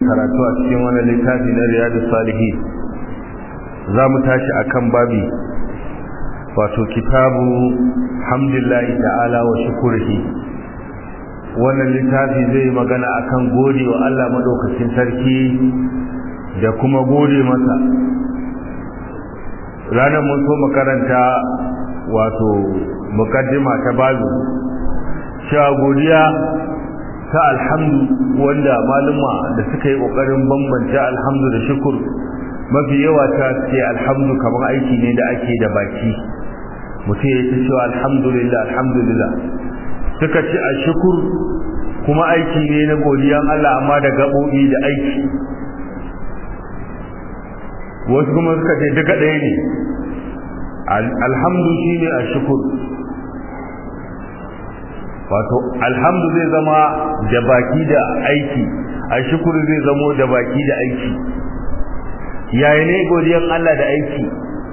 karatu a cikin wani littafi na riyadu salihi za mu tashi a kan babi wato kitabu hamdulillahi ta'ala wa shukurhi wannan littafi zai magana akan gode wa Allah maɗaukacin sarki da kuma gode masa ranar mun so makaranta wato mukaddima ta bazu cewa godiya ta alhamdu wanda maluma da suka yi kokarin bambance alhamdu da shukur mafi yawa ta ce alhamdu kamar aiki ne da ake da baki mutum ya ce cewa alhamdulillah alhamdulillah suka ce a shukur kuma aiki ne na godiyan Allah amma da gaɓoɓi da aiki wasu kuma suka ce duka ɗaya ne alhamdu shine a shukur wato alhamdu zai zama da baki da aiki a shukuru zai zamo da baki da aiki yaya ne godiyar Allah da aiki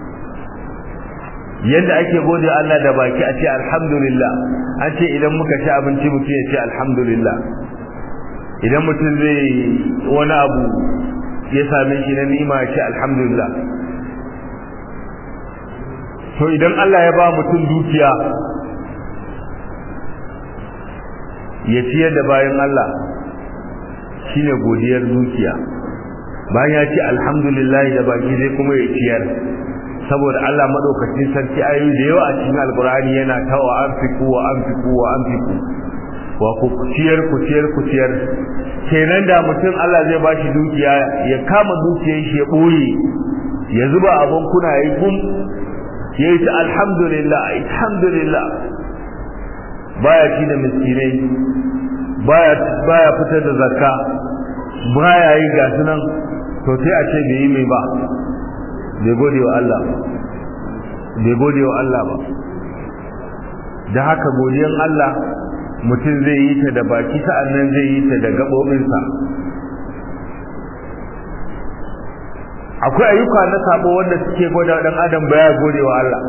yadda ake gode Allah da baki a ce alhamdulillah an ce idan muka ci abinci mutum ya ce alhamdulillah idan mutum zai wani abu ya same shi na ni'ima ya ce alhamdulillah to idan Allah ya ba mutum dukiya ya ciyar da bayan Allah shine godiyar dukiya bayan ya ce alhamdulillah da baki zai kuma ya ciyar saboda Allah madaukakin sarki ayoyi da yawa a cikin alkur'ani yana ta wa anfiku wa anfiku wa anfiku wa ku ciyar ku ciyar ku ciyar kenan da mutum Allah zai bashi dukiya ya kama dukiyar shi ya boye ya zuba abun kuna yayi gum yayi ta alhamdulillah alhamdulillah baya ci da miskinai baya baya fitar da zakka baya yi ga sunan to sai a ce bai yi mai ba bai gode wa Allah bai gode wa Allah ba da haka godiyan Allah mutum zai yi ta da baki sa'annan zai yi ta da gaɓoɓinsa akwai ayyuka na sabo wanda suke gwada dan adam baya gode wa Allah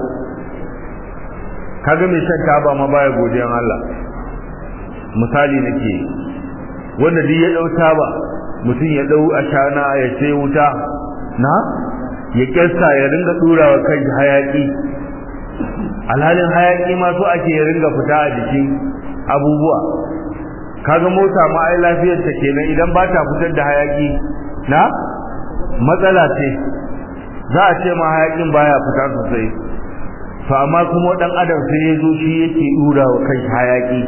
kaga mai shan taba ma baya godiyan Allah misali nake wanda duk ya dau taba mutum ya dau ashana ya sai wuta na ya kyasta ya ringa durawa kai hayaki alhalin hayaki ma so ake ya ringa fita a jikin abubuwa kaga mota ma ai lafiyar ta kenan idan ba ta fitar da hayaki na matsala ce za a ce ma hayakin baya fita sosai to amma kuma dan adam sai ya zo shi yake dura wa kai hayaki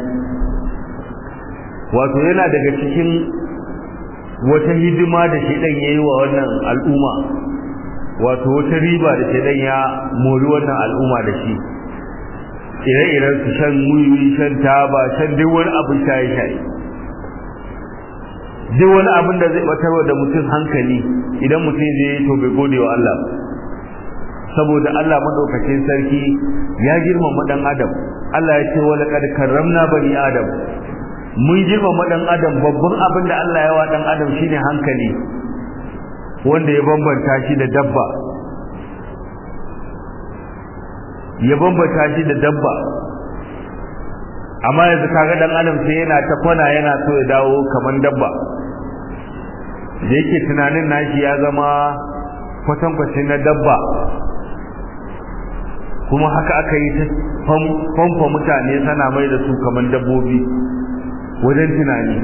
wato yana daga cikin wata hidima da shedan yayi wa wannan al'umma wato wata riba da shedan ya mori wannan al'umma da shi ire-iren su shan wiwi shan taba shan duk wani abin shaye-shaye duk wani abin da zai batarwa da mutum hankali idan mutum zai yi to bai gode wa Allah ba saboda Allah madaukakin sarki ya girmama dan adam Allah ya ce wa laqad karramna bani adam mun girmama dan adam babban abin da Allah ya wa dan adam shine hankali wanda ya bambanta shi da dabba ya bambanta shi da dabba amma yanzu kaga dan adam sai yana ta kwana yana so ya dawo kaman dabba da yake tunanin nashi ya zama kwatankwacin na dabba kuma haka aka yi ta famfa mutane sana mai da su kamar dabbobi wajen tunani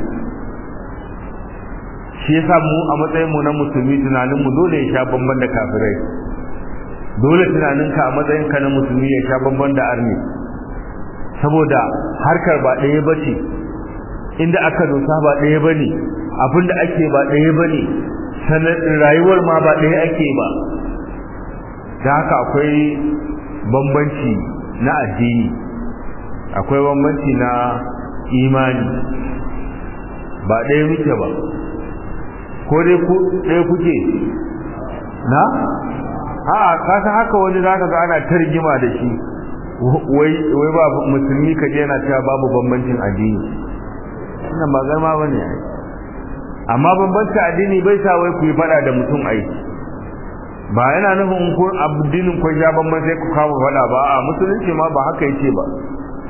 shi yasa mu a matsayin mu na musulmi tunanin mu dole ya sha bamban da kafirai dole tunanin ka a matsayin ka na musulmi ya sha bamban da arni saboda harkar ba ɗaya bace inda aka dosa ba ɗaya bane abinda ake ba ɗaya bane sanar rayuwar ma ba ɗaya ake ba da haka akwai bambanci na addini akwai bambanci na imani ba ɗaya muke ba ko dai ku ɗaya kuke na a kasa haka wani zaka ga ana tarjima da shi wai wai ba musulmi ka je yana cewa babu bambancin addini wannan ba garma bane ai amma bambancin addini bai sa wai ku yi fada da mutum ai ba yana nufin ko addinin ko ya bamban sai ku kama fada ba a musulunci ma ba haka yake ba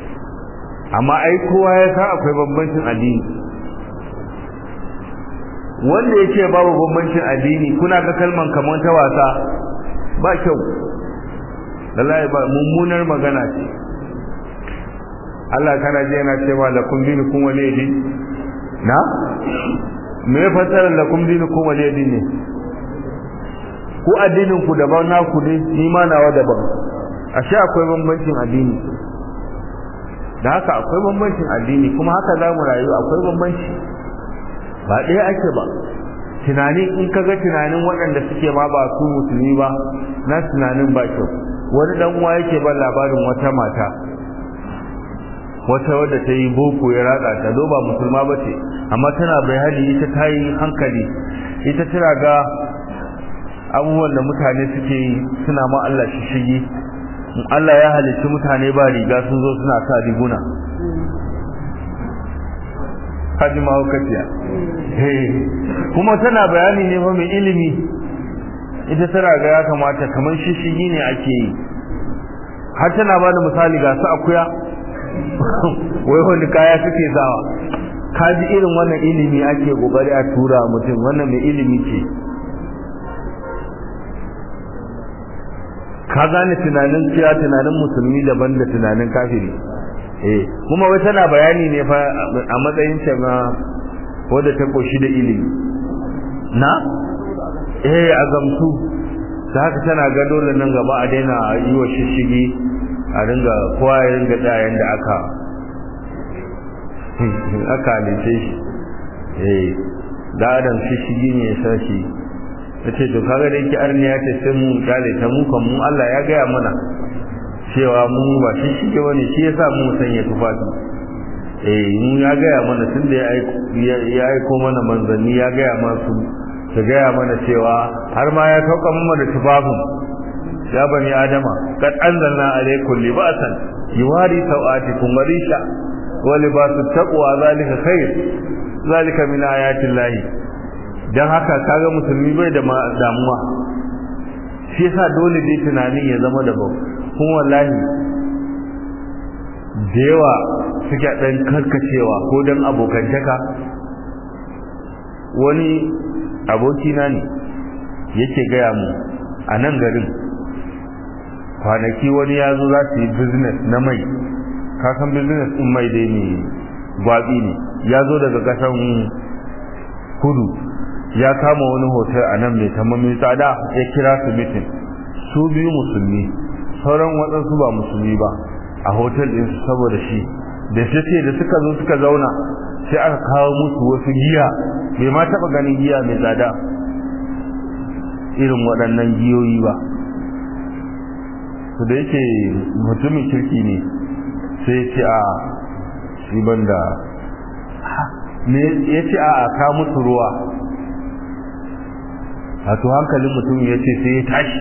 amma ai kowa ya san akwai bambancin addini wanda yake babu bambancin addini kuna ga kalman kamar ta wasa ba kyau wallahi ba mummunar magana ce Allah kana je yana cewa lakum dinukum waliyadi na me ya fasara lakum dinukum waliyadi ne ku addinin ku daban naku ne ni ma nawa daban ashe akwai bambancin addini da haka akwai bambancin addini kuma haka za mu rayu akwai bambanci ba ɗaya ake ba tunani in ka ga tunanin waɗanda suke ma ba su musulmi ba na tunanin ba kyau wani dan uwa yake ban labarin wata mata wata wadda ta yi boko ya ratsa ta zo ba musulma ba ce amma tana bayani ita ta yi hankali ita tana ga abubuwan da mutane suke yi suna ma Allah shi shige Allah ya halicci mutane ba riga sun zo suna sa riguna haji mahaukaciya kuma tana bayani ne fa mai ilimi ita tana ga ya kamata kamar shishigi ne ake yi har tana ba da misali ga su akuya wai wani kaya suke sawa kaji irin wannan ilimi ake kokari a tura mutum wannan mai ilimi ce ka gane tunanin cewa tunanin musulmi daban da tunanin kafiri eh kuma wai tana bayani ne fa a matsayin ta na wanda ta koshi da ilimi na eh azamtu ta haka tana ga dole nan gaba a daina yi wa shishigi a ringa kowa ya ringa dayan da aka aka halice shi eh da adam shishigi ne ya sashi ta ce to kaga da yake arniya ce sai mu kyale ta mu kan mu Allah ya gaya mana cewa mu ba shi shige bane shi yasa mu sanya tufafi eh mu ya gaya mana tunda ya ya aiko mana manzanni ya gaya masu ta gaya mana cewa har ma ya sauka mu da tufafin ya bani adama kad anzalna alaykum libasan yuwari sawatikum warisha wa libasu taqwa zalika khair zalika min ayati llahi dan haka kaga musulmi bai da damuwa shi yasa dole dai tunanin ya zama da bau kuma wallahi da yawa suke dan karkacewa ko dan abokantaka wani abokina ne yake gaya mu a nan garin kwanaki wani ya zo za su yi business na mai kasan business din mai dai ne gwabi ne ya zo daga kasan kudu ya kama wani hotel a nan mai tamamin tsada ya kira su mitin su biyu musulmi sauran waɗansu ba musulmi ba a hotel ɗin su saboda shi da shi ce da suka zo suka zauna sai aka kawo musu wasu giya bai ma taɓa ganin giya mai tsada irin waɗannan giyoyi ba su da yake mutumin kirki ne sai ce a shi banda ya ce a ka musu ruwa wato hankalin mutum ya ce sai ya tashi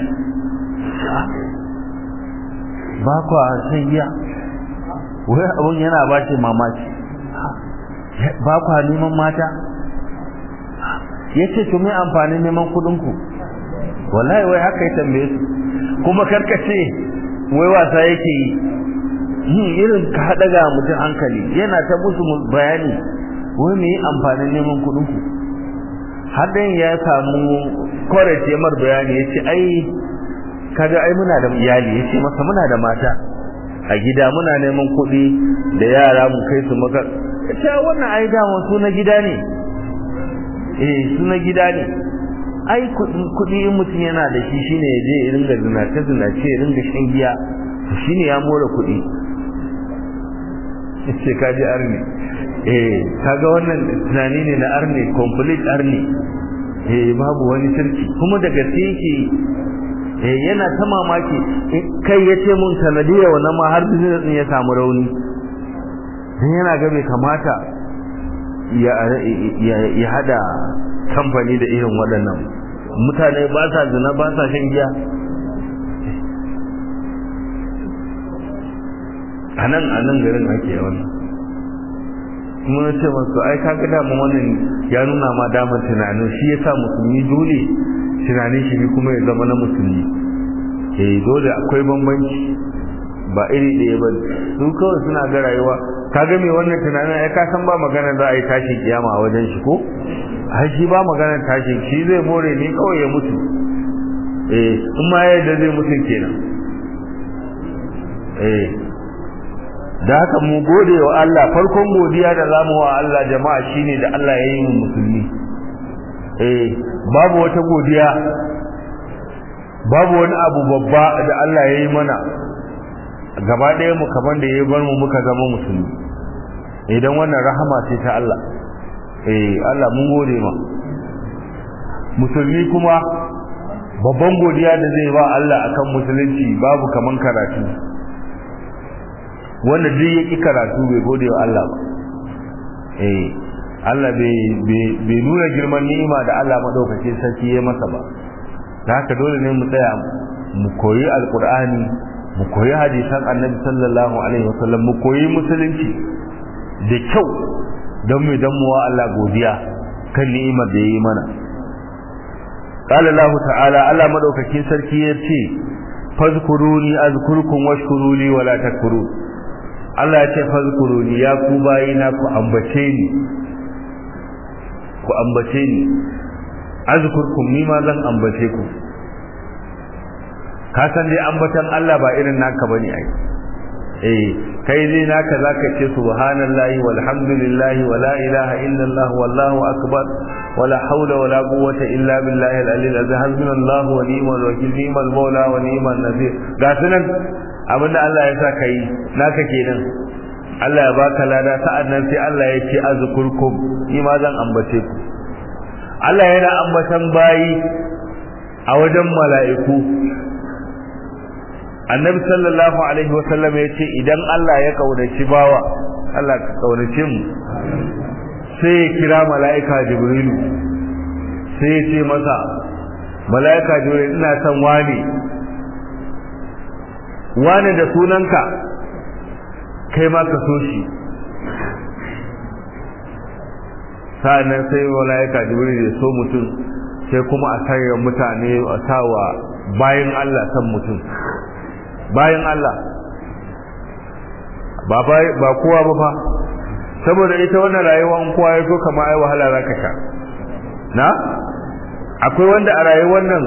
ba kwa shan giya wai abin yana ba shi mamaki ba kwa neman mata ya ce to mai amfanin neman kudinku wallahi wai haka ya tambaye su kuma karkace wai wasa yake yi yin irin ka haɗa ga mutum hankali yana ta musu bayani wai mai amfanin neman kudinku har dan ya samu courage mar bayani ya ce ai kaga ai muna da iyali ya ce masa muna da mata a gida muna neman kuɗi da yara mu kai su maka ce wannan ai dama su na gida ne eh su na gida ne ai kuɗi in mutum yana da shi shine ya je ya ringa zinace zinace ya ringa shan giya shine ya more kuɗi ce kaji arni eh kaga wannan tunani ne na arni complete arni eh babu wani sirki kuma da gaske yake eh yana ta mamaki kai yace mun sanadiyar wannan ma har business din ya samu rauni dan yana ga bai kamata ya ya hada kamfani da irin waɗannan mutane ba sa zina ba sa shan giya anan anan garin ake wannan kuma na ce masu ai ka ga dama wannan ya nuna ma damar tunanin shi yasa musulmi dole tunanin shi kuma ya zama na musulmi eh dole akwai bambanci ba iri ɗaya ba su kawai suna ga rayuwa kaga me wannan tunanin ai ka san ba magana za a yi tashi kiyama a wajen shi ko ai shi ba magana tashi shi zai more ne kawai ya mutu eh in ma yadda zai mutu kenan eh da haka mu gode wa Allah farkon godiya da zamu wa Allah jama'a shine da Allah ya yi mu musulmi eh babu wata godiya babu wani abu babba da Allah ya yi mana gaba ɗaya mu kaman da ya bar mu muka zama musulmi idan wannan rahama ce ta Allah eh Allah mun gode ma musulmi kuma babban godiya da zai ba Allah akan musulunci babu kaman karatu wanda duk ya ƙi karatu bai gode wa Allah ba eh Allah bai nuna girman ni'ima da Allah madaukakin sarki ya masa ba da haka dole ne mu tsaya mu koyi alkur'ani mu koyi hadisan annabi sallallahu alaihi wasallam mu koyi musulunci da kyau don mu dan muwa Allah godiya kan ni'imar da yayi mana qala Allah ta'ala Allah madaukakin sarki ya ce fazkuruni azkurkum washkuruli wala takfurun Allah ya ce fazkuruni ya ku bayina ku ambace ni ku ambace ni azkurkum ni ma zan ambace ku ka san dai ambatan Allah ba irin naka bane ai eh kai dai naka zaka ce subhanallahi walhamdulillahi wala ilaha illallah wallahu akbar wala hawla wala quwwata illa billahi al-ali al-azim hasbunallahu wa ni'mal wakeel ni'mal mawla wa ni'mal nasir ga sunan abinda Allah ya sa kai naka kenan Allah ya baka lada sa'annan sai Allah ya ce azkurkum ni ma zan ambace ku Allah yana ambatan bayi a wajen mala'iku annabi sallallahu alaihi wasallam ya ce idan Allah ya kaunaci bawa Allah ka kaunace mu sai ya kira mala'ika jibrilu sai ya ce masa mala'ika jibrilu ina son wani wani da sunanka kai ma ka so shi sa'annan sai mala'ika jibril ya so mutum sai kuma a sanya mutane a sawa bayan Allah san mutum bayan Allah ba ba kowa ba fa saboda ita wannan rayuwa in kowa ya so kamar ai wahala zaka sha na akwai wanda a rayuwar nan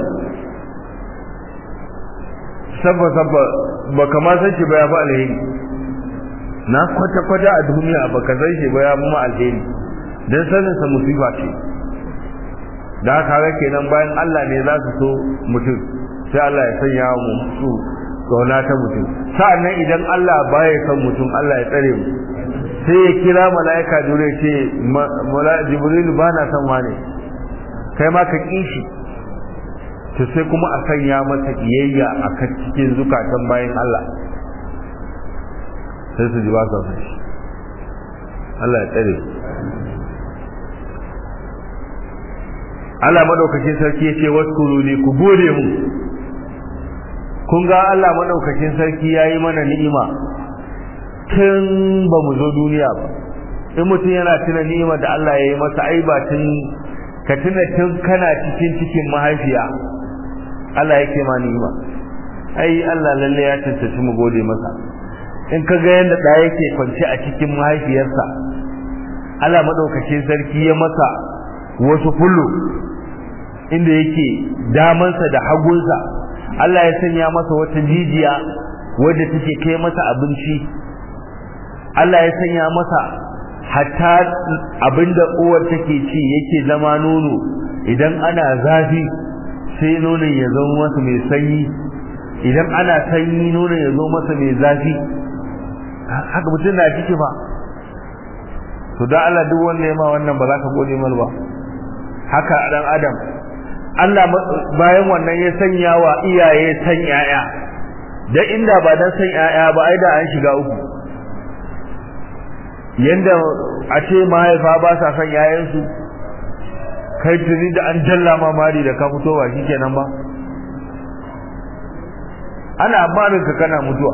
sabba sabba ba kamar san shi ba ya fa alheri na kwata kwata a duniya ba ka san shi ba ya mu alheri dan sanin sa musiba ce da haka ga kenan bayan Allah ne za su so mutum sai Allah ya sanya mu su tsona ta mutum sa'annan idan Allah baya son mutum Allah ya tsare mu sai ya kira mala'ika dure ce mala'ika jibril ba na son wane kai ma ka kishi to sai kuma a sanya masa kiyayya a kan cikin zukatan bayan Allah sai su ji ba su shi Allah ya tsare Allah madaukakin sarki yace waskuru li ku gode mu kun ga Allah madaukakin sarki yayi mana ni'ima tun ba mu zo duniya ba in mutum yana tuna ni'ima da Allah yayi masa ai ba tun ka tuna tun kana cikin cikin mahaifiya Allah yake ma ni'ima ai Allah lalle ya tantance mu gode masa in ka ga yanda da yake kwance a cikin mahaifiyarsa Allah madaukakin sarki ya masa wasu fullu inda yake damansa da hagunsa Allah ya sanya masa wata jijiya wadda take kai masa abinci Allah ya sanya masa hatta abinda uwar take ci yake zama nono idan ana zafi sai nonon ya zama masa mai sanyi idan ana sanyi nonon ya zo masa mai zafi haka mutum na ciki ba to da Allah duk wanda ya ma wannan ba za ka gode mal ba haka dan adam Allah bayan wannan ya sanya wa iyaye san yaya da inda ba dan san yaya ba ai da an shiga uku yanda a ce mahaifa ba sa san yayansu kai tuni da an jalla ma mari da ka fito ba shikenan ba ana barin ka kana mutuwa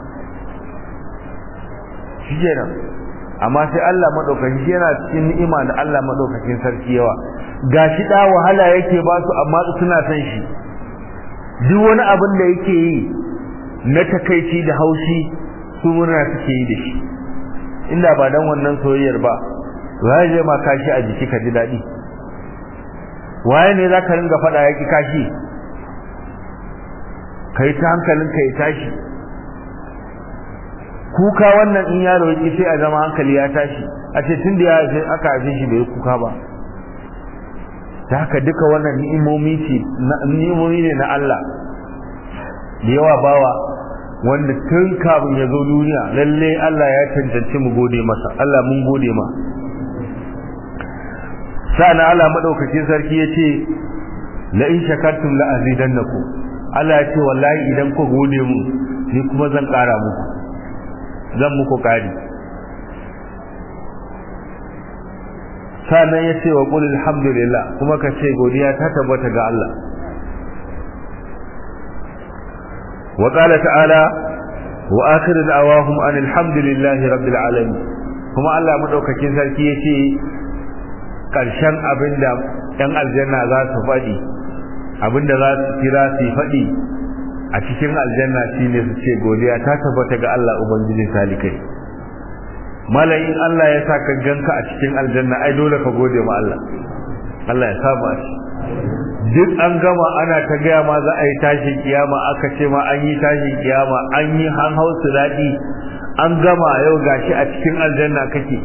shikenan amma sai Allah madaukakin yana cikin ni'ima da Allah madaukakin sarki yawa gashi da wahala yake ba su amma suna san shi duk wani abin da yake yi na takaici da haushi su murna suke yi da shi inda ba dan wannan soyayyar ba waye zai ma kashi a jiki ka ji daɗi waye ne za ka ringa faɗa ya ki kashi ka yi ta hankalin ka ya tashi kuka wannan in yaro ya sai a zama hankali ya tashi a ce tun da ya haife aka haife shi bai kuka ba ta haka duka wannan ni'imomi ce ni'imomi ne na Allah da yawa bawa wanda tun kafin ya zo duniya lalle Allah ya cancanci mu gode masa Allah mun gode ma sa'an Allah madaukakin sarki yace la in shakartum la azidannakum Allah ya ce wallahi idan ku gode mu ni kuma zan ƙara muku zan muku ƙari sannan ya ce wa qul alhamdulillah kuma ka ce godiya ta tabbata ga Allah wa qala ta'ala wa akhiru da'awahum anil hamdulillahi rabbil alamin kuma Allah madaukakin sarki yace karshen abinda ɗan aljanna za su faɗi abinda za su kira su faɗi a cikin aljanna shine su ce godiya ta tabbata ga Allah ubangijin talikai malayin Allah ya saka ganka a cikin aljanna ai dole ka gode ma Allah Allah ya saba shi duk an gama ana ta gaya ma za a yi tashin kiyama aka ce ma an yi tashin kiyama an yi an hau daɗi an gama yau gashi a cikin aljanna kake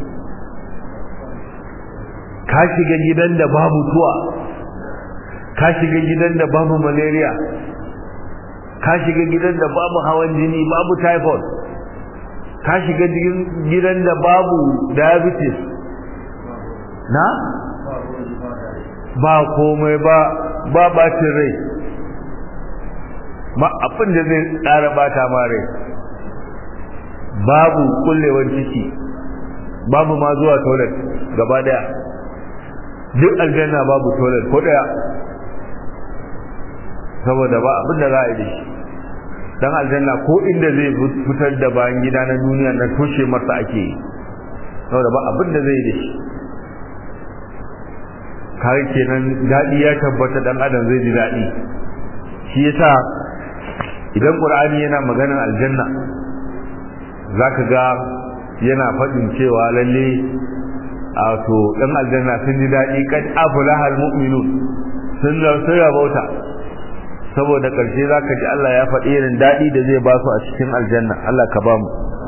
ka shiga gidan da babu tuwa ka shiga gidan da babu malaria ka shiga gidan da babu hawan jini babu typhoid ka shiga gidan da babu diabetes na ba komai ba ba bacin rai ba abin da zai tsara bata ma rai babu kullewar ciki babu ma zuwa toilet gaba daya duk aljanna babu toilet ko daya saboda ba abin da za a yi da shi dan aljanna ko inda zai fitar da bayan gida na duniya na toshe masa ake yi saboda ba abin da zai yi da shi kai kenan dadi ya tabbata dan adam zai ji dadi shi yasa idan qur'ani yana maganar aljanna zaka ga yana fadin cewa lalle a to dan aljanna sun ji dadi kad aflaha almu'minun sun sun rabauta saboda karshe zaka ji Allah ya faɗi irin dadi da zai ba su a cikin aljanna Allah ka ba mu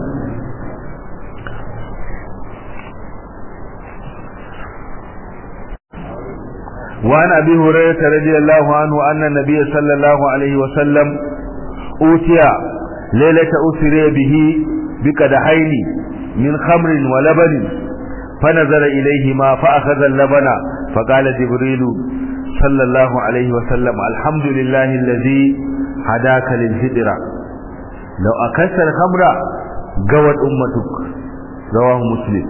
وعن أبي هريرة رضي الله عنه أن النبي صلى الله عليه وسلم أوتي ليلة أسري به بكدحين من خمر ولبن فنظر إليهما فأخذ اللبن فقال جبريل صلى الله عليه وسلم الحمد لله الذي هداك للفطرة لو أكلت الخمر قوت أمتك رواه مسلم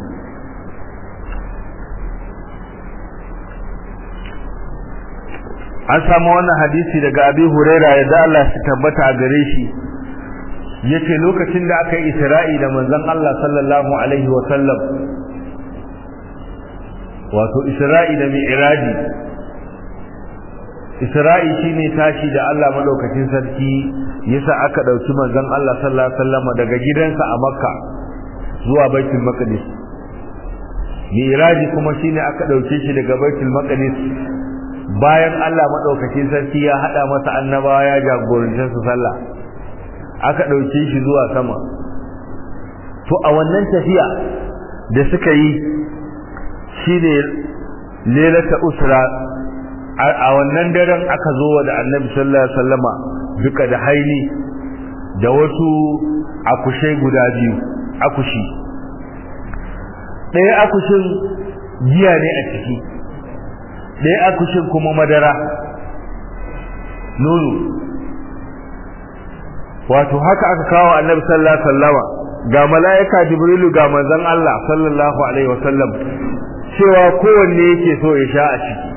an samu wannan hadisi daga abi huraira yadda Allah shi tabbata a gare shi yace lokacin da aka yi isra'i da manzon Allah sallallahu alaihi wa sallam wato isra'i da mi'raji isra'i shine tashi da Allah madaukakin sarki yasa aka dauki manzon Allah sallallahu alaihi wa sallam daga gidansa a makka zuwa baitul maqdis mi'raji kuma shine aka dauke shi daga baitul maqdis bayan Allah madaukakin sarki ya hada masa annabawa ya jagorance su sallah aka dauke shi zuwa sama to a wannan tafiya da suka yi shine lelata usra a wannan daren aka zo wa da annabi sallallahu alaihi wasallama duka da haili da wasu akushai guda biyu akushi ɗaya akushin giya ne a ciki ɗaya akushin kuma madara nono wato haka aka kawo annabi sallallahu alaihi wasallama ga mala'ika jibrilu ga manzon Allah sallallahu alaihi wasallam cewa kowanne yake so ya sha a ciki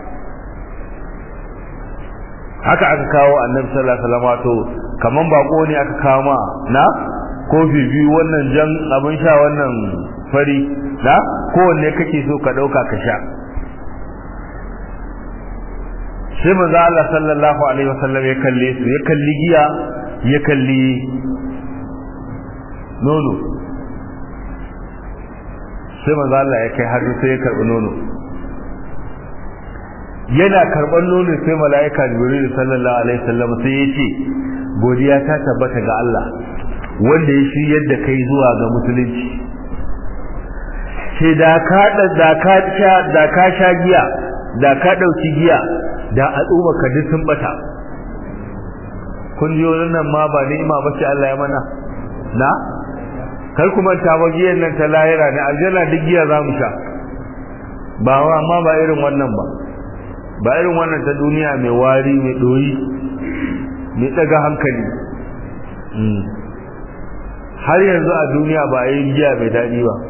haka aka kawo annabi sallallahu alaihi wasallam wato kaman bako ne aka kawo ma na kofi biyu wannan jan abin sha wannan fari na kowanne kake so ka dauka ka sha sai manzo Allah sallallahu alaihi wasallam ya kalle su ya kalli giya ya kalli nono sai manzo Allah ya kai hannu sai ya karbi nono yana karban nono sai mala'ika Jibril sallallahu alaihi wasallam sai ya ce godiya ta tabbata ga Allah wanda ya shiryar da kai zuwa ga musulunci sai da ka da ka sha da ka sha giya da ka dauki giya da al'umma ka duk sun bata kun ji wannan ma ba ni'ima ba sai Allah ya mana na kar kuma ta ba giyan nan ta lahira ne aljanna duk giya za mu sha ba wa amma ba irin wannan ba ba irin wannan ta duniya mai wari mai doyi mai daga hankali har yanzu a duniya ba a yi giya mai daɗi ba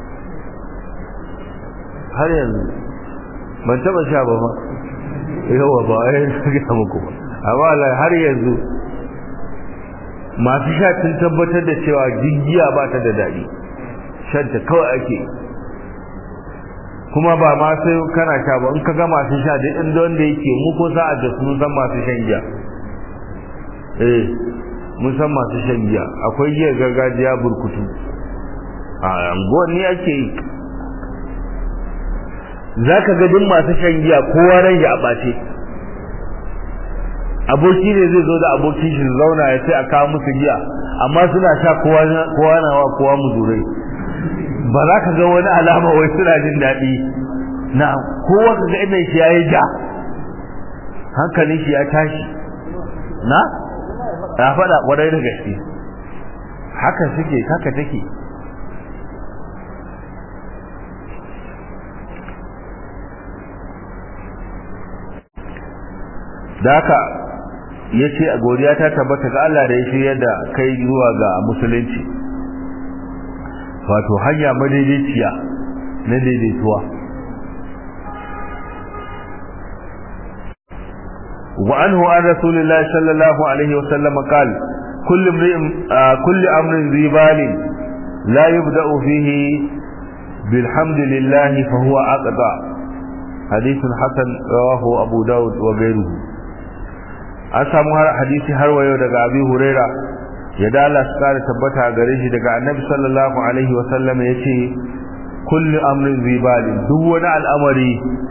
har yanzu ban taba sha ba ba yawa ba a yi gina muku ba amma har yanzu masu sha sun tabbatar da cewa giya ba ta da daɗi shanta kawai ake kuma ba ma sai kana sha ba in ka ga masu sha duk inda wanda yake mu ko sa'a da sun san masu shan giya eh mun san masu shan giya akwai giyar gargajiya burkutu a anguwan ne ake yi za ka ga duk masu shan giya kowa ran ya ɓace aboki ne zai zo da abokin shi zauna ya sai a kawo musu giya amma suna sha kowa na wa kowa muzurai ba za ka ga wani alama wai suna jin daɗi na kowa ka ga inda shi ya yi ja hankalin shi ya tashi na ya faɗa ƙwarai da gaske haka suke haka take da haka ya ce a godiya ta tabbata ga Allah da ya shirya da kai zuwa ga musulunci wato hanya madaidaiciya na daidaituwa wa anhu an rasulillahi sallallahu alaihi wasallam qal kullu imrin kullu amrin zibalin la yubda'u fihi bilhamdillahi fa huwa aqda hadithun hasan rawahu abu daud wa ghayruhu an samu hadisi har wayo daga abi huraira ya dala su kare tabbata gare shi daga annabi sallallahu alaihi wa sallam yace kullu amrin zibali duk wani al'amari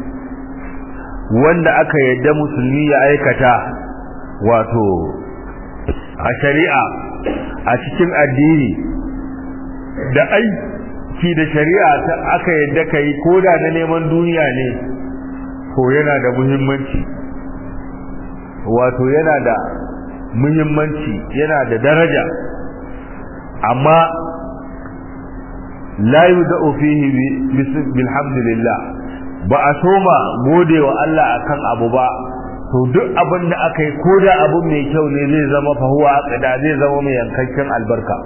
wanda aka yadda musulmi ya aikata wato a shari'a a cikin addini da aiki da shari'a ta aka yadda kai koda na neman duniya ne ko yana da muhimmanci wato yana da muhimmanci yana da daraja amma la yudau fihi bilhamdulillah ba a soma gode wa Allah akan abu ba to duk abin da aka yi ko da abu mai kyau ne zai zama fahuwa aqda zai zama mai yankakken albarka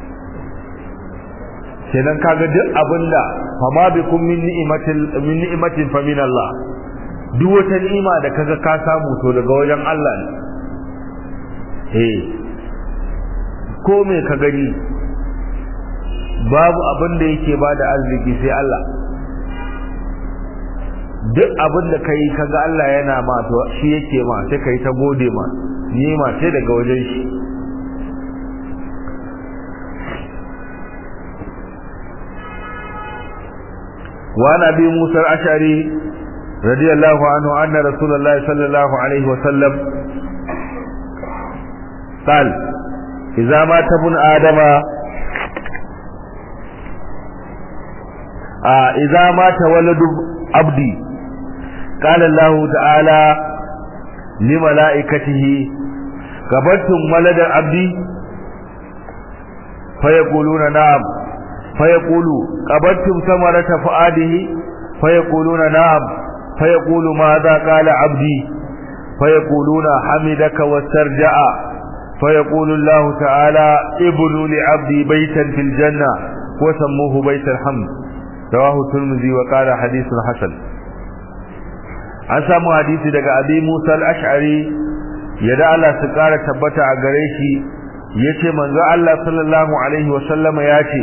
kenan kaga duk abin da fama bikum min ni'matin min ni'matin fa min Allah duk wata ni'ima da kaga ka samu to daga wajen Allah ne eh ko me ka gani babu abin da yake bada arziki sai Allah duk abin da kai kaga Allah yana ma to shi yake ma sai kai ta gode ma ni'ima sai daga wajen shi وعن ابي موسى الاشعري رضي الله عنه ان رسول الله صلى الله عليه وسلم قال اذا مات ابن ادم آه اذا مات ولد عبدي قال الله تعالى لملائكته قبلتم ولد عبدي فيقولون نعم فيقول قبلتم ثمرة فؤاده فيقولون نعم فيقول ماذا قال عبدي فيقولون حمدك واسترجع فيقول الله تعالى ابنوا لعبدي بيتا في الجنة وسموه بيت الحمد رواه الترمذي وقال حديث حسن an samu hadisi daga abi Musa al-Ash'ari yadda Allah su kara tabbata a gare shi yace manzo Allah sallallahu alaihi wa sallama yace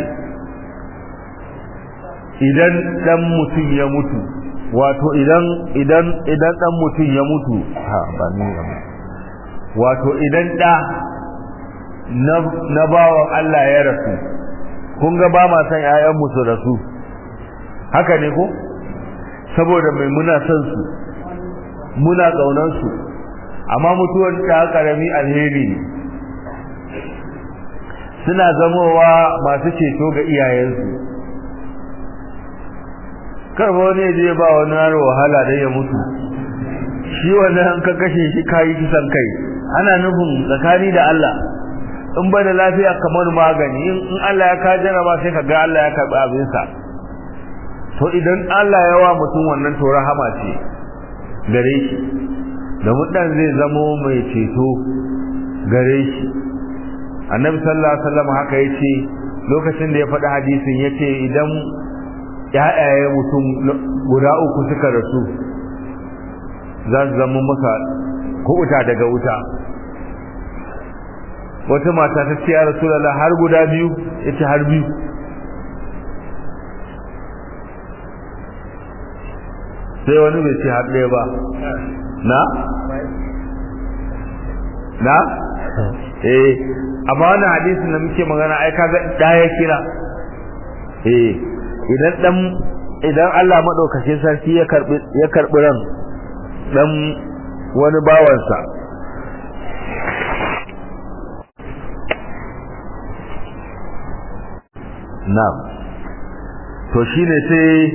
idan dan mutum ya mutu wato idan idan idan dan mutum ya mutu ha ba ni wato idan da na na bawan Allah ya rasu kun ga ba ma san ƴaƴan mu su rasu haka ne ko saboda mai muna son su muna kaunar su amma mutuwar ta karami alheri ne suna zamowa masu ceto ga iyayensu karba wani je ba wani yaro wahala da ya mutu shi wannan ka kashe shi kayi kisan kai ana nufin tsakani da Allah in ba da lafiya kamar magani in Allah ya ka jaraba sai ka ga Allah ya karbi abin sa to idan Allah ya wa mutum wannan to rahama ce gare shi da mutan zai zamo mai ceto gare shi annabi sallallahu alaihi wasallam haka yace lokacin da ya faɗi hadisin yace idan ya'yaye mutum guda uku suka rasu za su zama masa kuɓuta daga wuta wata mata ta ce ya rasulallah har guda biyu ya ce har biyu sai wani bai ce har ɗaya ba na? na? eh amma wani hadisin da muke magana ai kaga ɗaya kira eh idan dan idan Allah madaukakin sarki ya karbi ya karbi ran dan wani bawansa na'am to shine sai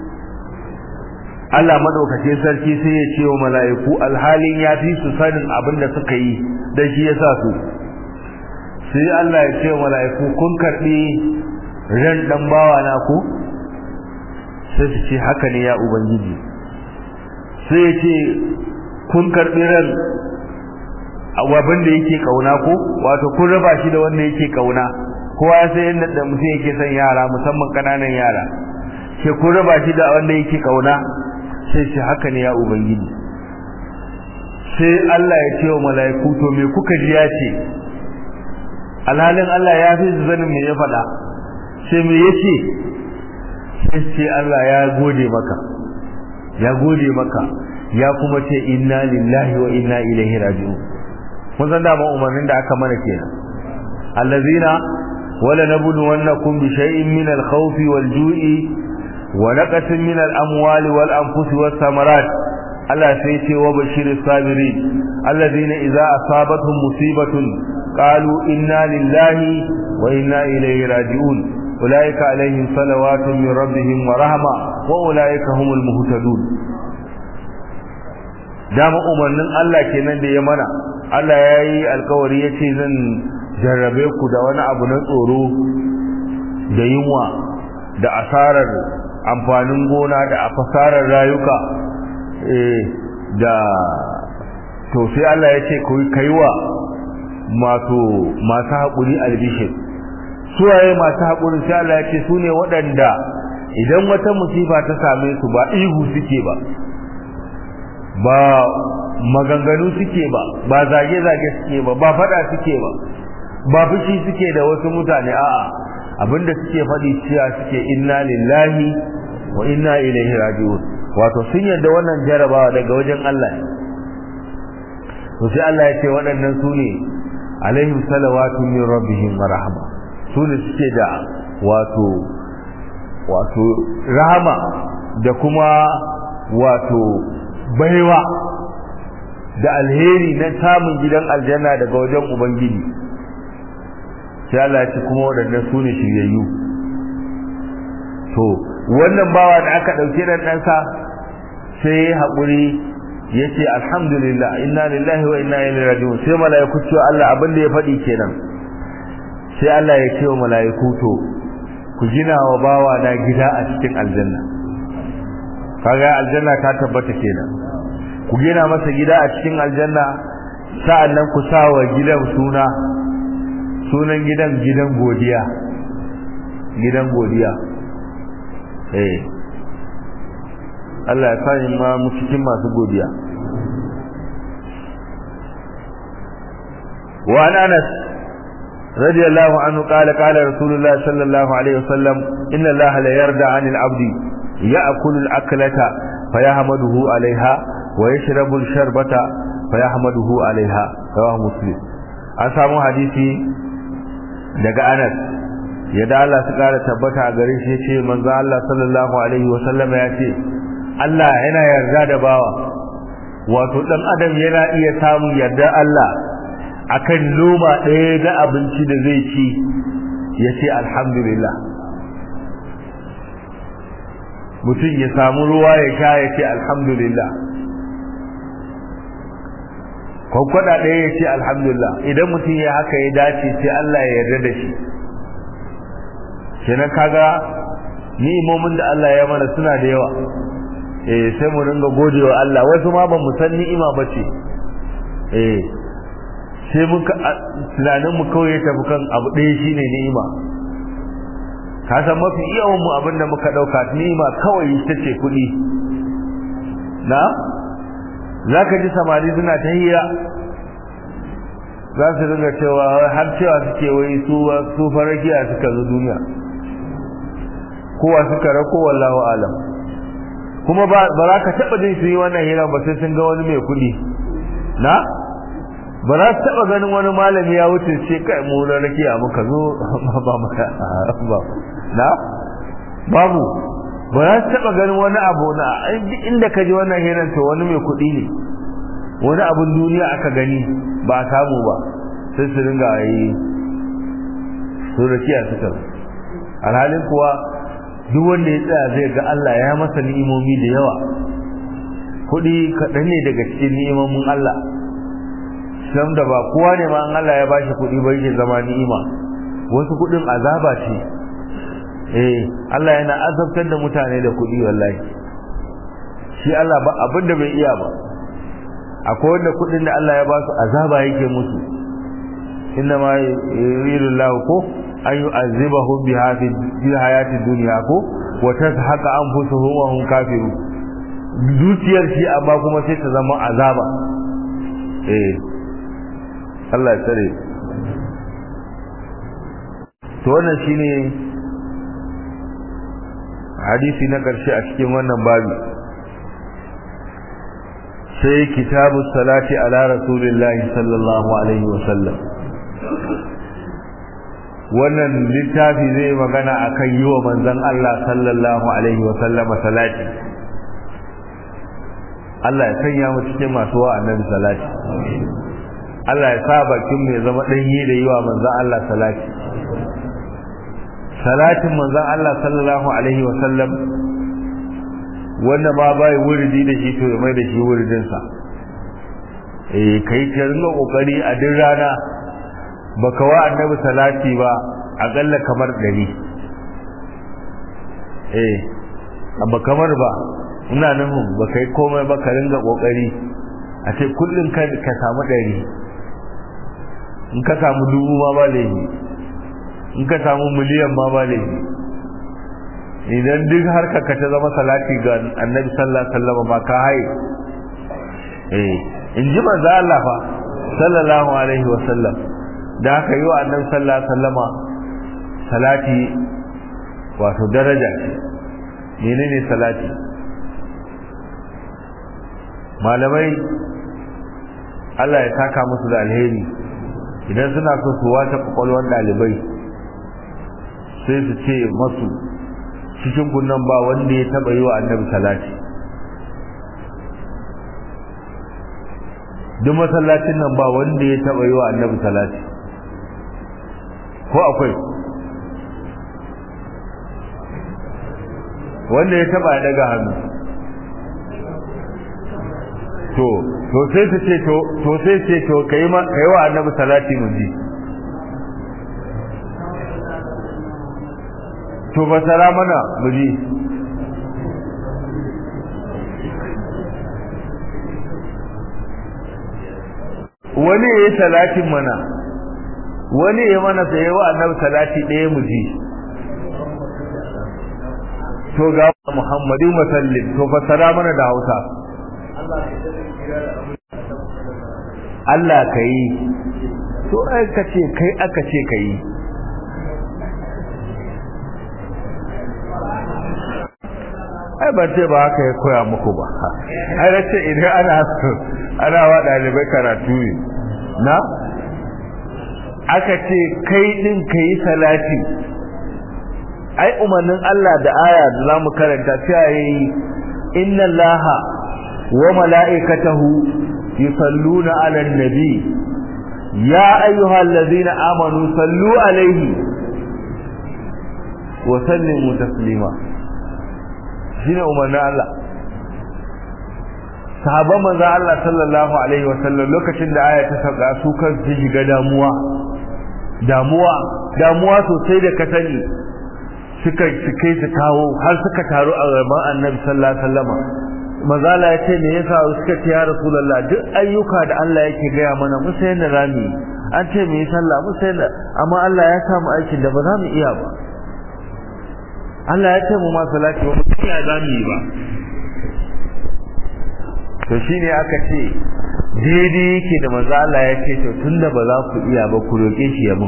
Allah madaukakin sarki sai ya ce wa mala'iku alhalin ya fi su sanin abin da suka yi dan shi yasa su sai Allah ya ce wa mala'iku kun karbi ran dan bawa na ku sai su ce haka ne ya ubangiji sai ya ce kun karbi ran abin da yake kauna ko wato kun raba shi da wanda yake kauna kowa ya sai yadda da mutum yake son yara musamman kananan yara ke kun raba shi da wanda yake kauna sai shi haka ne ya ubangiji sai Allah ya ce wa mala'iku to me kuka ji ya ce alhalin Allah ya fi zanin me ya faɗa sai me yace sai ce Allah ya gode maka ya gode maka ya kuma ce inna lillahi wa inna ilaihi raji'un mun san da umarnin da aka mana kenan allazina wala nabluwannakum bi shay'in min al-khawf wal-ju'i wa naqatin min al-amwali wal-anfusi was-samarat Allah sai ce wa bashiris sabirin allazina idza asabatuhum musibatun qalu inna lillahi wa inna ilaihi raji'un ulaika alaihim salawatun min rabbihim wa rahma wa ulaika humul muhtadun dama umarnin Allah kenan da ya mana Allah ya yi alkawari ya ce zan jarrabe ku da wani abu na tsoro da yunwa da asarar amfanin gona da asarar rayuka da to sai Allah ya ce kai wa masu masu haƙuri albishir suwaye masu haƙuri sai Allah ya ce su ne waɗanda idan wata musifa ta same su ba ihu suke ba ba maganganu suke ba ba zage-zage suke ba ba fada suke ba ba fushi suke da wasu mutane a'a abinda suke faɗi cewa suke inna lillahi wa inna ilaihi raji'un wato sun yarda wannan jarabawa daga wajen Allah to sai Allah ya ce waɗannan su ne alaihim salawatu min rabbihim wa rahma su ne suke da wato wato rahama da kuma wato baiwa da alheri na samun gidan aljanna daga wajen ubangiji sai Allah ya ce kuma waɗannan su ne shiryayyu to wannan bawa da aka ɗauke da ɗansa sai ya haƙuri ya ce alhamdulillah inna lillahi wa inna ilaihi raji'un sai mala'iku ce Allah abin da ya faɗi kenan sai Allah ya ce wa mala'iku to ku gina wa bawa na gida a cikin aljanna kaga aljanna ta tabbata kenan ku gina masa gida a cikin aljanna sa'annan ku sa wa gidan suna sunan gidan gidan godiya gidan godiya eh Allah ya sani ma mu cikin masu godiya wa an Anas radiyallahu anhu qala qala rasulullah sallallahu alaihi wasallam inna Allah la yarda 'anil 'abdi ya'kulu al-aklata fayahmaduhu 'alayha wa yashrabu al-sharbata fayahmaduhu 'alayha rawahu muslim an samu hadisi daga Anas yadda Allah su kara tabbata a gare shi yace manzo Allah sallallahu alaihi wa sallam ya ce Allah yana yarda da bawa wato dan adam yana iya samun yarda Allah akan noma ɗaya da abinci da zai ci ya ce alhamdulillah mutum ya samu ruwa ya sha ya ce alhamdulillah kwakwada ɗaya ya ce alhamdulillah idan mutum ya haka ya dace sai Allah ya yarda da shi kenan kaga ni'imomin da Allah ya mana suna da yawa eh sai mu ringa godewa Allah wasu ma ba mu san ni'ima bace eh sai muka tunanin mu kawai ya tafi kan abu ɗaya shine ni'ima ka san mafi yawan mu abin da muka dauka ni'ima kawai ita ce kuɗi na zaka ji samari suna ta hira za su ringa cewa har cewa suke wai su su farakiya suka zo duniya kowa suka rako wallahu alam kuma ba za ka taɓa jin su yi wannan hira ba sai sun ga wani mai kuɗi na ba za su taɓa ganin wani malami ya wuce ce kai mu na rakiya muka zo ba maka ba na babu ba za su taɓa ganin wani abu na inda ka ji wannan hirar to wani mai kuɗi ne wani abun duniya aka gani ba a samu ba sai su ringa yi su rakiya suka alhalin kuwa duk wanda ya tsaya zai ga Allah ya masa ni'imomi da yawa kuɗi kaɗan ne daga cikin ni'imomin Allah sam da ba kowa ne ma an Allah ya bashi kuɗi ba yake zama ni'ima wasu kuɗin azaba ce eh Allah yana azabtar da mutane da kuɗi wallahi shi Allah ba abin da bai iya ba akwai wanda kuɗin da Allah ya ba su azaba yake musu inna ma yuridu Allah ko an yu'azzibahum biha fi hayati dunya ko wa tazhaqa anfusuhum wa hum kafirun zuciyar shi amma kuma sai ta zama azaba eh Allah ya tsare to wannan shine hadisi na karshe a cikin wannan babi sai kitabu salati ala rasulillahi sallallahu alaihi wa sallam wannan littafi zai magana akan yi wa manzon Allah sallallahu alaihi wa sallam salati Allah ya sanya mu cikin masu wa annabi salati Allah ya sa bakin mu ya zama danyi da yi wa manzon Allah salati salatin manzon Allah sallallahu alaihi wa sallam wanda ma bai wuridi da shi to ya mai da shi wuridin sa eh kai ka rinka kokari a duk rana baka wa annabi salati ba akalla kamar dari eh amma kamar ba ina nufin ba kai komai ba ka ringa kokari a ce kullum ka ka samu dari in ka samu dubu ma ba laifi in ka samu miliyan ma ba laifi idan duk harka ka ta zama salati ga annabi sallallahu alaihi wasallam ba ka haye eh in ji manzo Allah fa sallallahu alaihi wasallam da aka yi wa annabi sallallahu alaihi wasallama salati wato daraja ce menene salati malamai Allah ya saka musu da alheri idan suna so su wata kwakwalwar dalibai sai su ce masu cikin kunnan ba wanda ya taba yi wa annabi salati duk masallacin nan ba wanda ya taba yi wa annabi salati ko akwai wanda ya taba daga hannu to to sai su ce to to sai ce to kai ma kai wa annabi salati mun ji to fasara mana mu ji wani ya yi salatin mana wani ya mana sai wa annabi salati ɗaya mu ji to ga Muhammadu musallin to fasara mana da Hausa Allah ka yi to ai ka ce kai aka ce ka yi ai ban ce ba haka ya koya muku ba ai na ce idan ana ana wa ɗalibai karatu ne na aka ce kai ɗin ka yi salati ai umarnin Allah da aya da zamu karanta cewa yayi inna allaha wa mala'ikatahu yusalluna 'alan nabi ya ayyuhallazina amanu sallu 'alaihi wa sallimu taslima shine umarnin Allah sahabban manzo Allah sallallahu alaihi wa sallam lokacin da aya ta saka su kan su shiga damuwa damuwa damuwa sosai da ka sani suka suke su kawo har suka taru a gaban Annabi sallallahu alaihi wasallam manzo Allah ya ce me yasa suka ce ya Rasulullah duk ayyuka da Allah yake gaya mana mu sai da rami an ce mu yi sallah mu sai da amma Allah ya samu aikin da ba za mu iya ba Allah ya ce mu ma salati ba mu iya za mu yi ba to shine aka ce daidai yake da manzo Allah ya ce to tunda ba za ku iya ba ku roke shi ya mun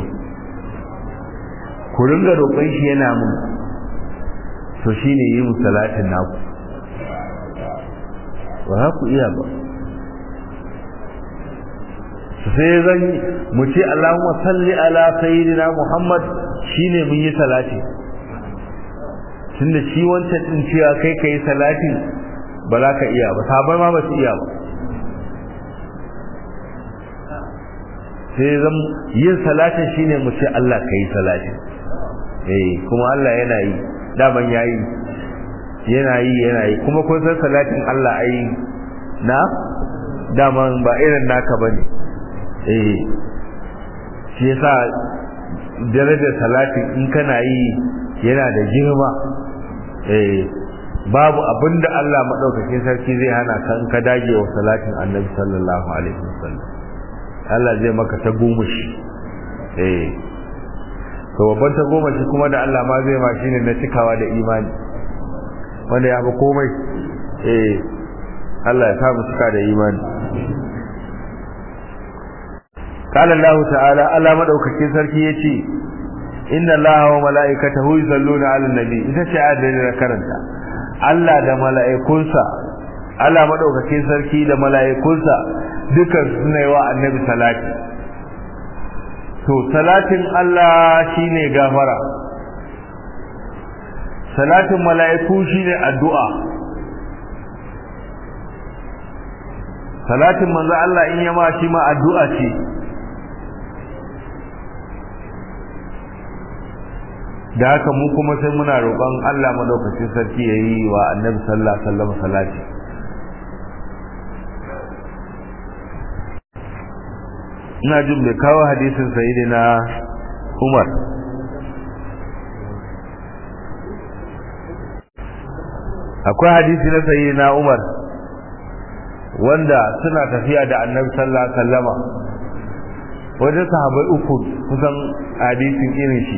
ku ringa roƙon shi yana mun to shine yi mu salatin naku ba za ku iya ba sai zan mu ce Allahumma salli ala sayyidina Muhammad shine mun yi salati tunda shi wancan din cewa kai kai salati ba za ka iya ba sabai ma ba su iya ba sai zan yin salatin shine mu ce Allah ka yi salatin eh kuma Allah yana yi daman yayi yana yi yana yi kuma kun san salatin Allah ai na daman ba irin naka bane eh shi yasa darajar salatin in kana yi yana da girma eh babu abinda Allah madaukakin sarki zai hana ka in ka dage wa salatin Annabi sallallahu alaihi wasallam Allah zai maka ta gomashi eh to babban ta gomashi kuma da Allah ma zai ma shine na cikawa da imani wanda ya fi komai eh Allah ya samu cika da imani قال الله تعالى Allah madaukakin sarki yace inna allaha wa mala'ikatahu yusalluna 'alan nabi ita ce ayar da karanta Allah da mala'ikunsa Allah madaukakin sarki da mala'ikunsa dukan suna yi wa annabi salati to salatin Allah shine gafara salatin mala'iku shine addu'a salatin manzo Allah in yama shi ma addu'a ce da haka mu kuma sai muna roƙon Allah madaukakin sarki yayi wa annabi sallallahu alaihi wasallam salati ina jin bai kawo hadisin sayyidina Umar akwai hadisi na sayyidina Umar wanda suna tafiya da annabi sallallahu alaihi wasallama wajen sahabbai uku kusan hadisin irin shi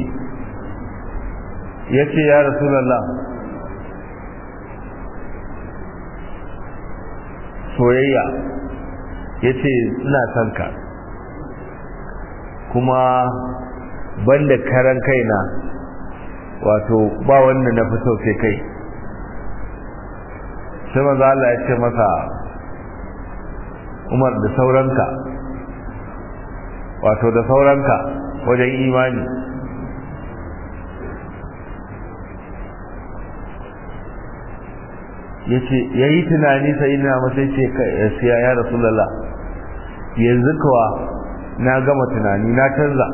yace ya rasulullah soyayya yace ina son ka kuma banda karan kaina wato ba wanda na fi sai kai sai manzo Allah ya ce masa Umar da sauranka wato da sauranka wajen imani yace yayi tunani sai ina masa yace sai ya rasulullah yanzu kuwa na gama tunani na canza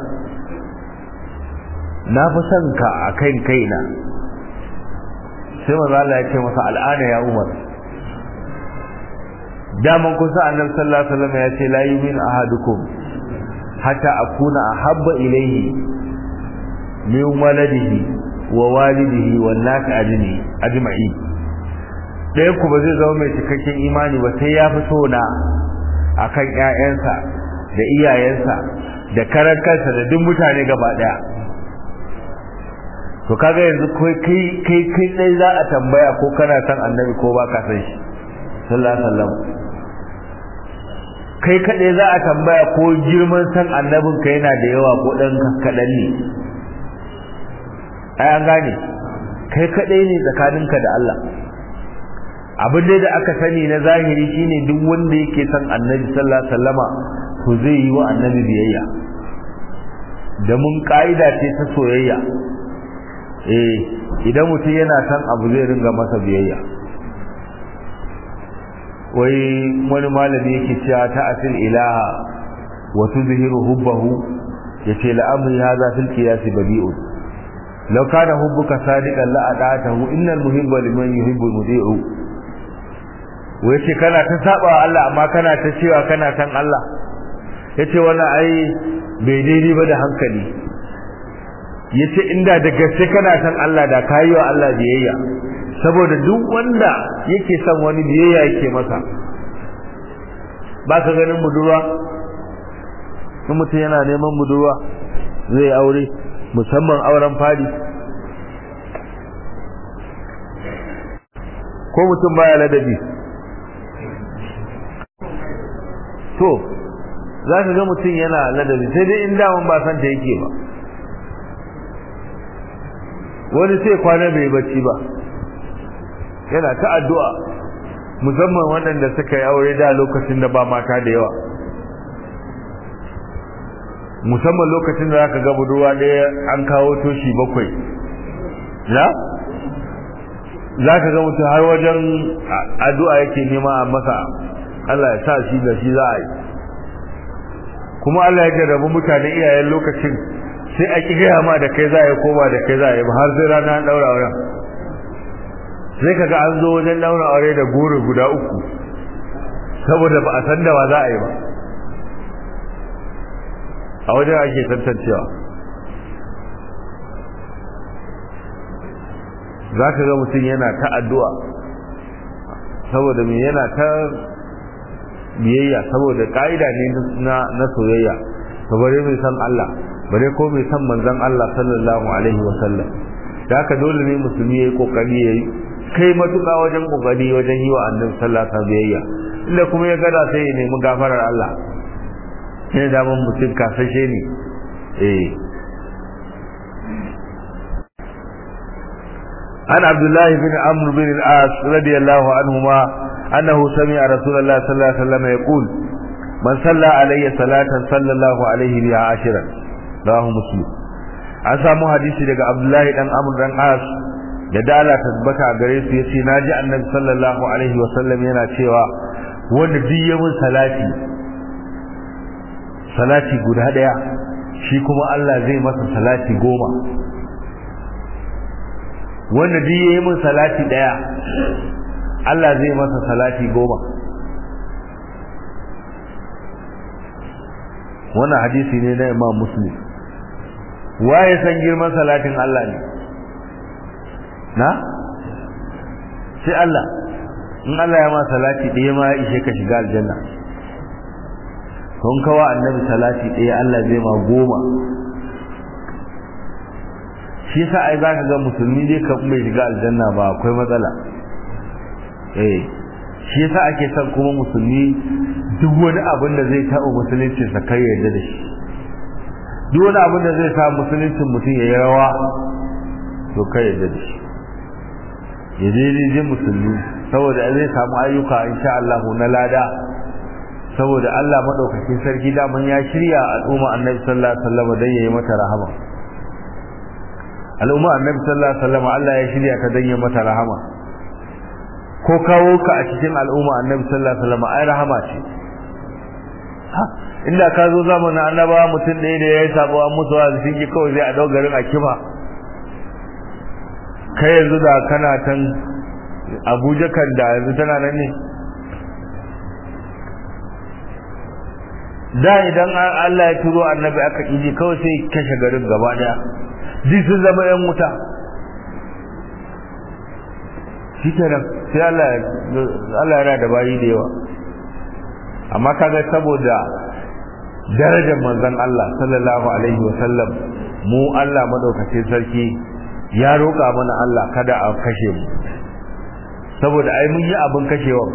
na fi son ka a kan kaina sai maza Allah ya ce masa al'ana ya umar daman kusa annabi sallallahu alaihi wasallam ya ce la yumin ahadukum hatta akuna ahabba ilayhi min waladihi wa walidihi wan nas ajni ajma'i ɗaya ku ba zai zama mai cikakken imani ba sai ya fi so na akan ƴaƴansa da iyayensa da karan kansa da duk mutane gaba daya to kaga yanzu kai kai kai dai za a tambaya ko kana san annabi ko baka san shi sallallahu alaihi wasallam kai kadai za a tambaya ko girman san annabin ka yana da yawa ko dan kadan ne ai an gane kai kadai ne tsakaninka da Allah abin da aka sani na zahiri shine duk wanda yake san annabi sallallahu alaihi wasallama to zai yi wa annabi biyayya da mun ka'ida ce ta soyayya eh idan mutum yana san abu zai ringa masa biyayya wai wani malami yake cewa ta asil ilaha wa tuzhiru hubbahu yace la'amri hadha fil qiyas badi'un law kana hubbuka sadiqan la ata'tahu innal muhibba liman yuhibbu mudi'u wai ce kana ta saba wa Allah amma kana ta cewa kana san Allah yace wannan ai bai daidai ba da hankali yace inda da gaske kana san Allah da kayi wa Allah biyayya saboda duk wanda yake son wani biyayya yake masa ba ka ganin budurwa in mutum yana neman budurwa zai aure musamman auren fadi ko mutum baya ladabi to za ka ga mutum yana ladabi sai dai in daman ba santa yake ba wani sai kwana bai bacci ba yana ta addu'a musamman waɗanda suka yi aure da lokacin da ba mata da yawa musamman lokacin da zaka ga budurwa ɗaya an kawo toshi bakwai ya za ka ga mutum har wajen addu'a yake nema a masa Allah ya sa shi da shi za a yi kuma Allah ya jarrabu mutane iyayen lokacin sai a ƙi gaya ma da kai za a yi koma da kai za a yi ba har sai rana an ɗaura auren sai kaga an zo wajen daura aure da goro guda uku saboda ba a san da wa za a yi ba a wajen ake tantancewa za ka ga mutum yana ta addu'a saboda mai yana ta biyayya saboda ƙa'ida ne na soyayya ka bare mai san Allah bare ko mai san manzan Allah sallallahu alaihi wasallam da haka dole ne musulmi ya yi ƙoƙari ya yi kai matuƙa wajen ƙoƙari wajen yi wa annabi sallallahu alaihi biyayya inda kuma ya gada sai ya nemi gafarar Allah sai da mun mutum kasashe ne eh an abdullahi bin amr bin al-as radiyallahu anhuma annahu sami'a rasulullah sallallahu alaihi wasallam yaqul man salla alayya salatan sallallahu alaihi biha ashiran rawahu muslim an samu hadisi daga abdullahi dan amr dan as da dala tabbata a gare su yace naji annabi sallallahu alaihi wasallam yana cewa wanda duk ya mun salati salati guda daya shi kuma Allah zai masa salati goma wanda duk ya mun salati daya Allah zai masa salati goma wannan hadisi ne na Imam Muslim waye san girman salatin Allah ne na sai Allah in Allah ya ma salati ɗaya ma ya ishe ka shiga aljanna kun kawa annabi salati ɗaya Allah zai ma goma shi yasa ai za ka ga musulmi dai ka bai shiga aljanna ba akwai matsala eh shi yasa ake son kuma musulmi duk wani abin da zai taɓa musulunci sa kai yarda da shi duk wani abin da zai sa musuluncin mutum ya yi rawa to kai yarda da shi ya je musulmi saboda zai samu ayyuka insha Allah na lada saboda Allah madaukakin sarki daman ya shirya al'umma annabi sallallahu alaihi wasallam dan yayi mata rahama al'umma annabi sallallahu alaihi wasallam Allah ya shirya ta dan yayi mata rahama ko kawo ka a cikin al'umma annabi sallallahu alaihi wasallam ai rahama ce inda ka zo zamanin annabawa mutum ɗaya da ya yi sabo an musu wa sun yi kawai zai a dau garin a kima kai yanzu da kana tan abuja kan da yanzu tana nan ne da idan Allah ya turo annabi aka iji kawai sai kashe garin gaba daya duk sun zama yan wuta shi kenan sai Allah Allah yana da bayi da yawa amma kaga saboda darajar manzon Allah sallallahu alaihi wasallam mu Allah madaukakin sarki ya roƙa mana Allah kada a kashe mu saboda ai mun yi abin kashewa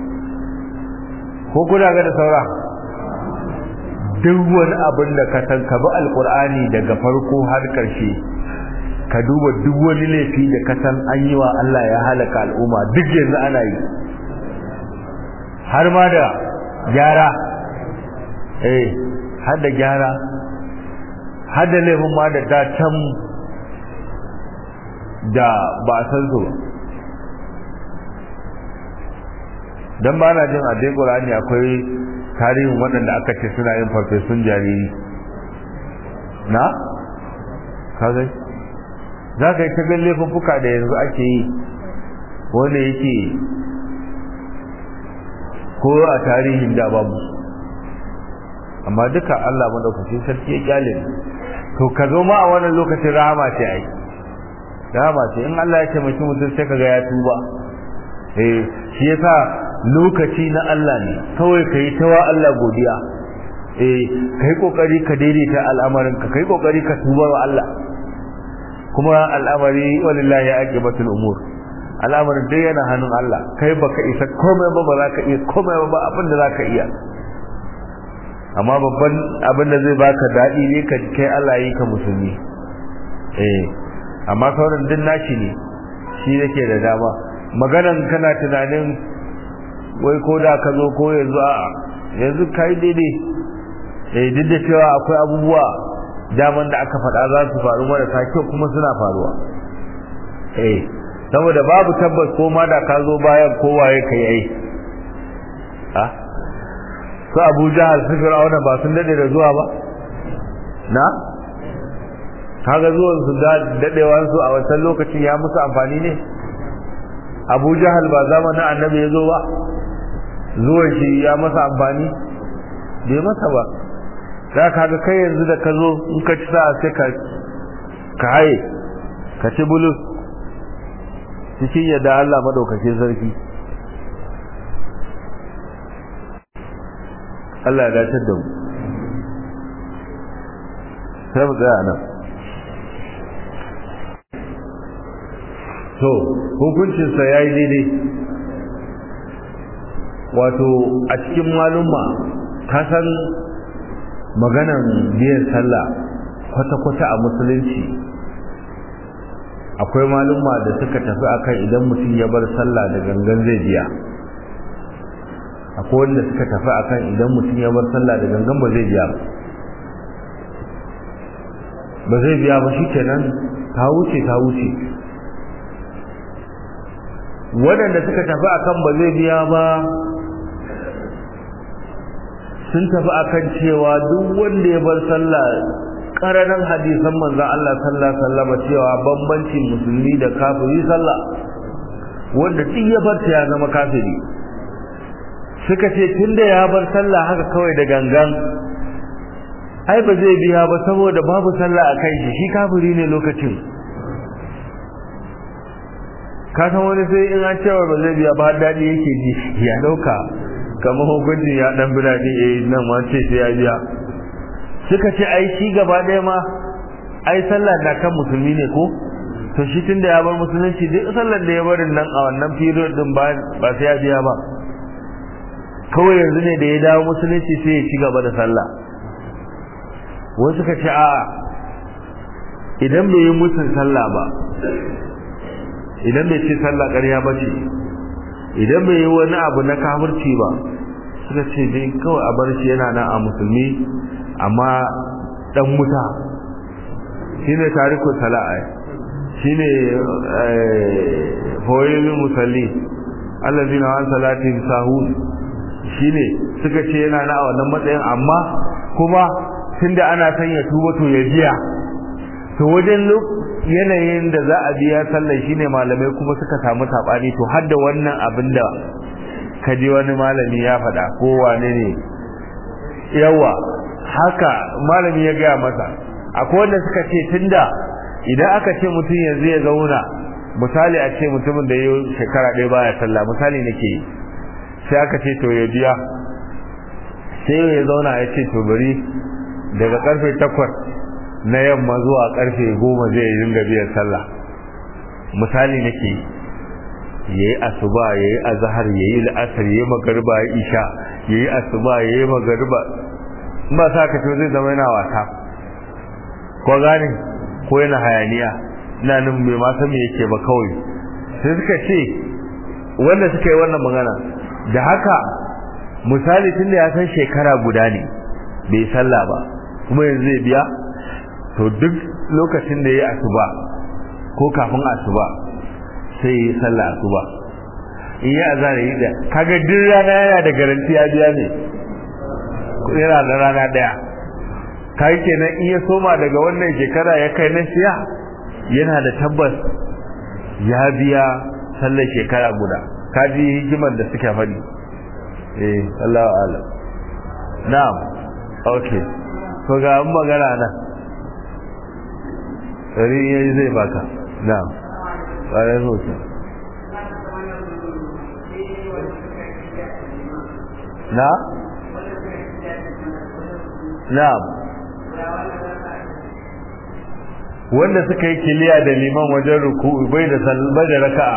ko kuna ga da saura duk wani abin da ka san ka bi alkur'ani daga farko har ƙarshe ka duba duk wani laifi da ka san an yi wa Allah ya halaka al'umma duk yanzu ana yi har ma da gyara eh har da gyara har da laifin ma da ta can da ba a san su ba dan ba na jin a dai Qur'ani akwai tarihin waɗanda aka ce suna yin farfesun jariri na kaga za ka yi ta gan laifuffuka da yanzu ake yi wanda yake ko a tarihin da babu amma duka Allah madaukakin sarki ya kyale to ka zo ma a wannan lokacin rahama ce ai rahama ce in Allah ya taimaki mutum sai kaga ya tuba eh shi yasa lokaci na Allah ne kawai kai tawa Allah godiya eh kai kokari ka daidaita al'amarin ka kai kokari ka tuba wa Allah kuma al'amari walillahi aqibatul umur al'amarin dai yana hannun Allah kai baka isa komai ba ba za ka iya komai ba abin da za ka iya amma babban abin da zai baka daɗi ne ka kai Allah yi ka musulmi eh amma sauran din nashi ne shi yake da dama maganan kana tunanin wai ko da ka zo ko yanzu a yanzu kai daidai eh duk da cewa akwai abubuwa daman da aka faɗa za su faru marasa kyau kuma suna faruwa eh saboda babu tabbas ko ma da ka zo bayan kowaye kai ai ah su abu jahal su fir'auna ba sun dade da zuwa ba na kaga zuwan su dadewan su a wancan lokacin ya musu amfani ne abu jahal ba zamanin annabi ya zo ba zuwan shi ya masa amfani bai masa ba za ka ga kai yanzu da ka zo in ka ci sa'a sai ka ka haye ka ci bulus cikin yadda Allah madaukakin sarki Allah ya dace da mu sai mu tsaya nan to hukuncinsa ya yi daidai wato a cikin malumma ka san maganan biyan sallah kwata-kwata a musulunci akwai malumma da suka tafi akan idan mutum ya bar sallah da gangan zai biya akwai wanda suka tafi akan idan mutum ya bar sallah da gangan ba zai biya ba ba zai biya ba shi kenan ta wuce ta wuce waɗanda suka tafi akan ba zai biya ba sun tafi akan cewa duk wanda ya bar sallah ƙaranan hadisan manzon Allah sallallahu alaihi wasallam cewa bambancin musulmi da kafiri sallah wanda duk ya bar ta ya zama kafiri suka ce tunda ya bar sallah haka kawai da gangan ai ba zai biya ba saboda babu sallah a kai shi shi kafiri ne lokacin ka san wani sai in an cewa ba zai biya ba har daɗi yake ji ya ɗauka kamar hukunci ya ɗan birane eh nan ma ce sai ya biya suka ce ai shi gaba ɗaya ma ai sallah na kan musulmi ne ko to shi tunda ya bar musulunci duk sallar da ya barin nan a wannan period din ba ba sai ya biya ba kawai yanzu ne da ya dawo musulunci sai ya ci gaba da sallah wasu suka ce a idan bai yi musun sallah ba idan bai ce sallah ƙarya ba ce idan bai yi wani abu na kafirci ba suka ce dai kawai a bar shi yana nan a musulmi amma dan wuta shine tarikul sala'a shine hoyin musalli allazina an salatin sahun shine suka ce yana na a wannan matsayin amma kuma tunda ana son ya tuba to ya biya to wajen yanayin da za a biya sallar shine malamai kuma suka samu sabani to har da wannan abin da kaji wani malami ya faɗa ko wane ne yawa haka malami ya gaya masa akwai wanda suka ce tunda idan aka ce mutum yanzu ya zauna misali a ce mutumin da ya shekara ɗaya baya sallah misali nake yi sai aka ce to ya biya sai ya zauna ya ce to bari daga karfe takwas na yamma zuwa karfe goma zai dinga biyan sallah misali nake yi ya yi asuba ya yi azahar ya yi la'asar ya yi magarba ya isha ya yi asuba ya yi magarba ba sa ka zai zama yana wasa ko gane ko yana hayaniya ina nan bai ma san me yake ba kawai sai suka ce wanda suka yi wannan magana da haka misali tun da ya san shekara guda ne bai sallah ba kuma yanzu zai biya to duk lokacin da ya yi asuba ko kafin asuba sai yi sallah asuba in yi azhar yi da kaga duk rana yana da garanti ya biya ne yana da rana daya kai kenan in ya soma daga wannan shekara ya kai na siya yana da tabbas ya biya sallar shekara guda kaji hikimar da suka faɗi eh Allahu a'lam na'am okay to ga an magana nan dari yayi zai baka na'am ƙwarar hoto na na'am wanda suka yi kiliya da liman wajen ruku'u bai da salba da raka'a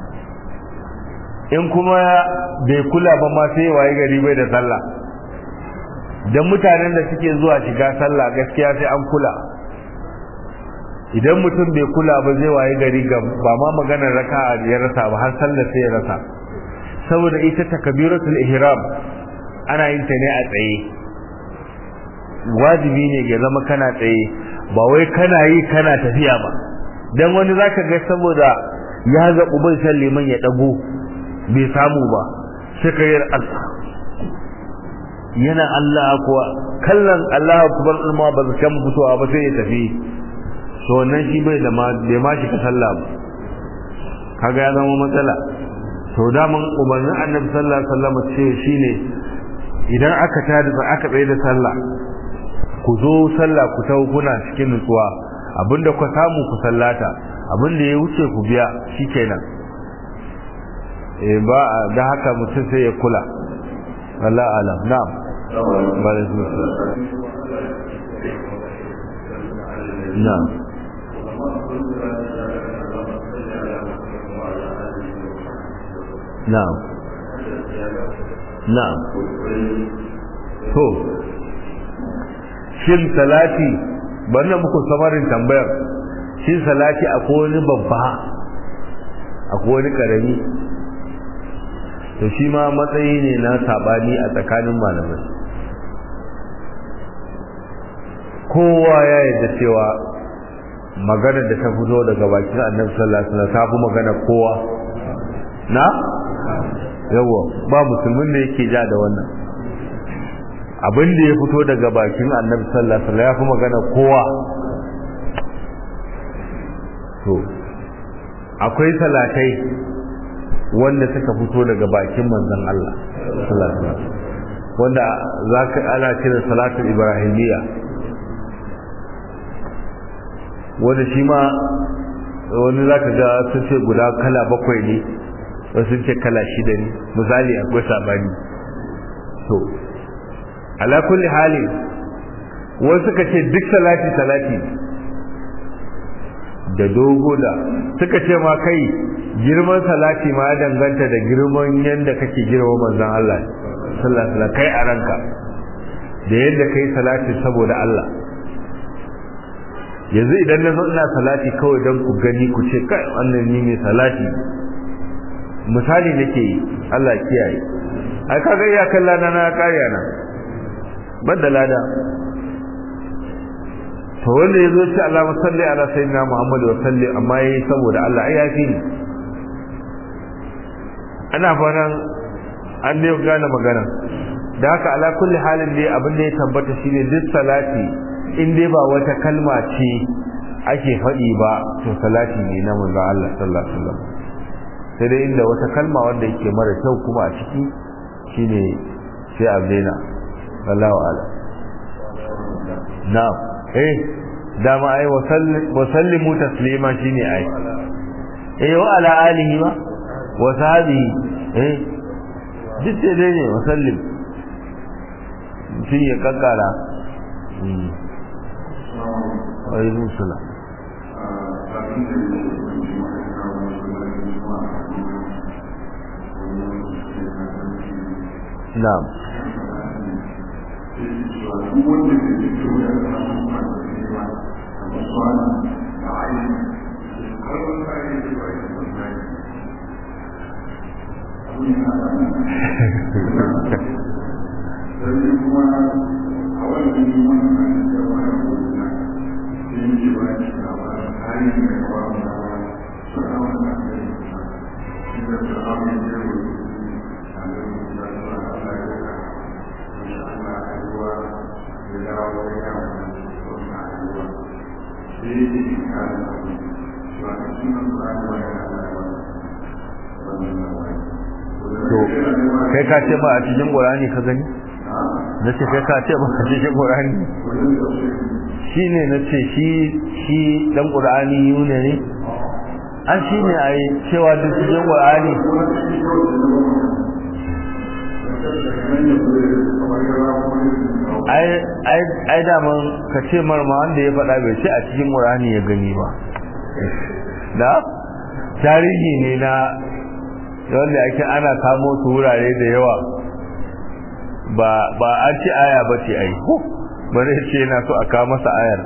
in kuma bai kula ba ma sai waye gari bai da sallah dan mutanen da suke zuwa shiga sallah gaskiya sai an kula idan mutum bai kula ba zai waye gari ga ba ma maganar raka'a ya rasa ba har sallar sai ya rasa saboda ita takbiratul ihram ana yin ta ne a tsaye wajibi ne ya zama kana tsaye ba wai kana yi kana tafiya ba dan wani zaka ga saboda ya ga uban san liman ya dago bai samu ba sai ka yi Allah yana Allah kuwa kallon Allah akbar ma ba zai kan fitowa ba sai ya tafi to wannan shi bai da ma bai ma shi ka sallah ba kaga ya zama matsala to da mun umarnin Annabi sallallahu alaihi wasallam ce shine idan aka tada aka tsaye da sallah ku zo sallah ku tawo kuna cikin nutsuwa abinda ku samu ku sallata abinda ya wuce ku biya shikenan eh ba da haka mutum sai ya kula Allah alam na'am na'am na'am na'am to shin salati bari muku samarin tambayar shin salati akwai wani babba akwai wani karami to shi ma matsayi ne na sabani a tsakanin malamai kowa ya yarda cewa magana da ta fito daga bakin annabi sallallahu alaihi wasallam ta fi magana kowa na yawa ba musulmin da yake ja da wannan abin da ya fito daga bakin annabi sallallahu alaihi wasallam ya fi magana kowa to akwai salatai wanda suka fito daga bakin manzon Allah sallallahu alaihi wasallam wanda zaka ana kira salatul ibrahimiyya wanda shi ma wani zaka ga sun ce guda kala bakwai ne wasu sun ce kala shida ne misali akwai sabani to ala kulli hali wasu suka ce duk salati salati da dogo da suka ce ma kai girman salati ma ya danganta da girman yadda kake girma manzon Allah sallallahu alaihi wasallam kai a ranka da yadda kai salati saboda Allah yanzu idan na zo ina salati kawai don ku gani ku ce kai wannan ni ne salati misali nake yi Allah kiyaye ai kaga iya kalla na na kariya na banda lada to wanda yazo ce Allah salli ala sayyidina Muhammad wa salli amma yayi saboda Allah ai yafi ni ana fatan an dai gane magana da haka ala kulli halin dai abin da ya tabbata shine duk salati in dai ba wata kalma ce ake faɗi ba to salati ne na manzon Allah sallallahu alaihi wasallam sai dai inda wata kalma wanda yake mara kyau kuma a ciki shine sai a daina wallahu ala na'am eh dama ai wa sallimu taslima shine ai eh wa ala alihi wa wa sahbihi eh duk dai ne wa sallim mutum ya kakkara alaikum salam na'am to kai ka ce ba a cikin qur'ani ka gani na ce kai ka ce ba a cikin qur'ani shi ne na ce shi shi dan qur'ani yune ne an shi ne a yi cewa duk cikin qur'ani ai daman ka ce marma wanda ya faɗa bai ce a cikin qur'ani ya gani ba da tarihi ne na wanda ake ana kamo su wurare da yawa ba ba an ce aya ba ce ai ba zai ce yana so a kawo masa ayar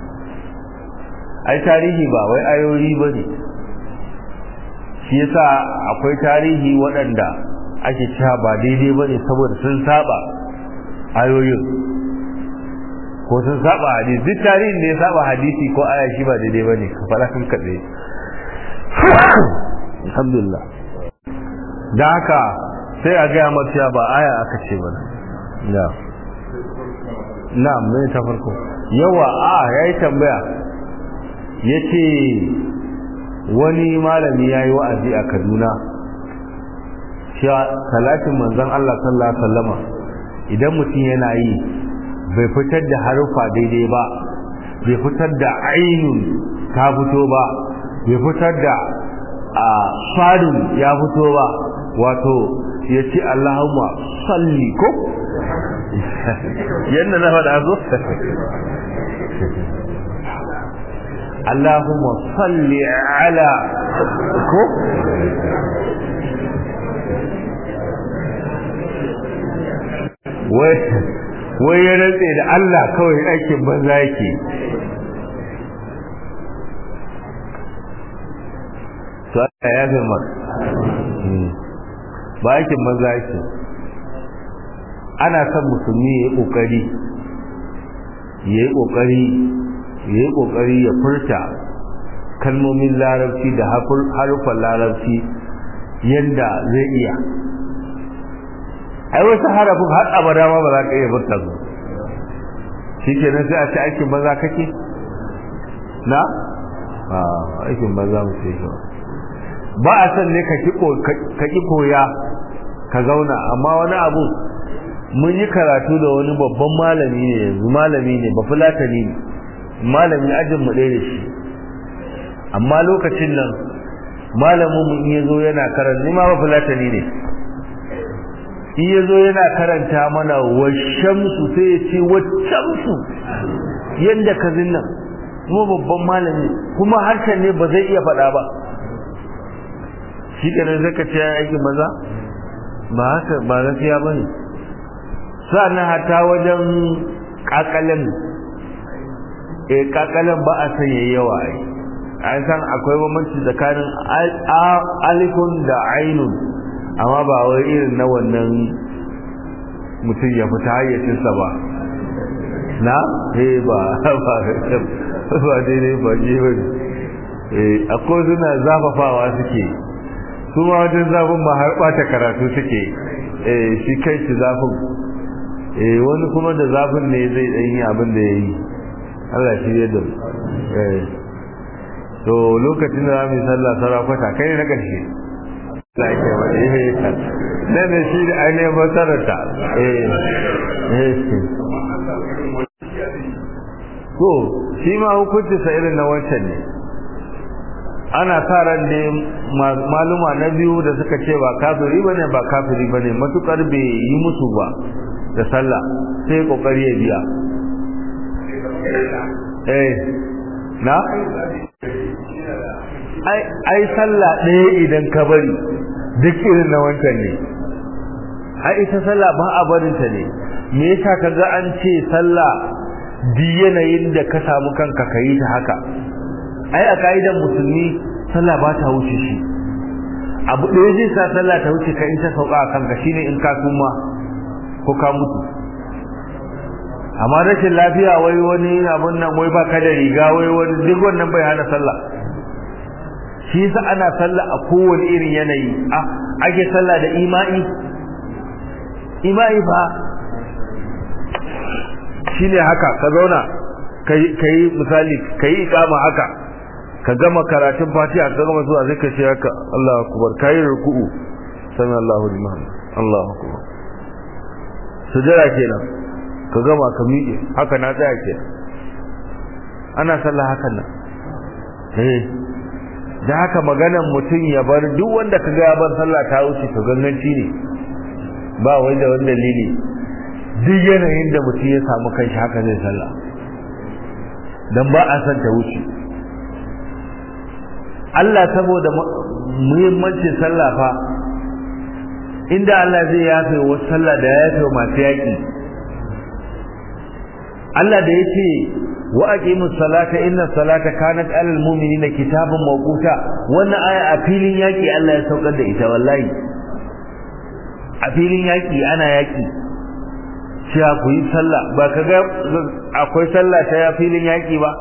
ai tarihi ba wai ayoyi ba ne shi yasa akwai tarihi waɗanda ake cewa ba daidai ba ne saboda sun saba ayoyin ko sun saba hadisi duk tarihin da ya saba hadisi ko aya shi ba daidai ba ne ka faɗa kan kaɗai alhamdulillah da haka sai a gaya masu ba aya aka ce ba na na mai ta farko yawa a ya yi tambaya ya ce wani malami ya yi wa'azi a kaduna cewa talatin manzan Allah sallallahu Alaihi wasallama idan mutum yana yi bai fitar da harufa daidai ba bai fitar da ainun ta fito ba bai fitar da a fadin ya fito ba wato ya ce Allahumma salli ko yadda na faɗa zo Allahumma salli ala ko wai ya rantse da Allah kawai aikin banza yake to Allah ya fi maka ba aikin maza yake ana son musulmi ya yi kokari ya yi kokari ya yi kokari ya furta kalmomin larabci da harufan larabci yadda zai iya ai wasu harafin har abada ma ba za ka iya furta su shi ke nan sai a ce aikin maza kake na a aikin maza mu ce shi ba a san ne ka ki koya ka zauna amma wani abu mun yi karatu da wani babban malami ne yanzu malami ne ba fulatani ne malami ajin mu ɗaya da shi amma lokacin nan malamin mu in ya zo yana karanta ni ma ba fulatani ne in ya zo yana karanta mana wa shamsu sai ya ce wa shamsu yadda ka nan kuma babban malami kuma harshen ne ba zai iya faɗa ba shi kenan zai ka ce ya aikin maza ba haka ba gaskiya ba ne sa'annan hata wajen kakalin e kakalin ba a sanya yawa ai an san akwai bambanci tsakanin alifun da ainun amma ba wai irin na wannan mutum ya fita hayyacinsa ba na eh ba ba ba daidai ba je ba eh akwai suna zafafawa suke su ma wajen zafin ma har ɓata karatu suke eh shi kai shi zafin eh wani kuma da zafin ne zai dan yi abin da yayi Allah shi ya dau eh to lokacin da zamu sallah sarakwata kai ne na karshe Allah ya kai wani eh ne ne shi da ainihin basarata eh eh to shi ma hukunci sa irin na wancan ne ana sa ran da maluma na biyu da suka ce ba kafiri bane ba kafiri bane matukar bai yi musu ba da sallah sai kokari ya biya eh na ai ai sallah ɗaya idan ka bari duk irin na wancan ne ai ita sallah ba a barin ta ne me yasa kaga an ce sallah di yanayin da ka samu kanka kayi ta haka ai a kaidan musulmi sallah ba ta wuce shi abu ɗaya zai sa sallah ta wuce ka in ta sauka a kanka shine in ka suma ko ka mutu amma rashin lafiya wai wani abun nan wai baka da riga wai wani duk wannan bai hana sallah shi yasa ana sallah a kowane irin yanayi a ake sallah da imai imai fa shine haka ka zauna kai misali kai ikama haka ka gama karatun fatiha ka gama zuwa sai ka ce haka Allahu akbar kai ruku'u sami Allahu liman Allahu akbar sujada kenan ka gama ka miƙe haka na tsaya kenan ana sallah hakan nan eh da haka maganan mutum ya bar duk wanda ka ga ya bar sallah ta wuce to ganganci ne ba wai da wani dalili duk yanayin da mutum ya samu kanshi haka zai sallah dan ba a san ta wuce Allah saboda muhimmancin sallah fa inda Allah zai yafe wa sallah da ya yafe wa masu yaƙi Allah da yake wa aqimus salata inna salata kanat alal mu'minina kitaban mawquta wannan aya a filin yaki Allah ya saukar da ita wallahi a filin yaki ana yaki cewa ku yi sallah ba ka ga akwai sallah ta ya filin yaki ba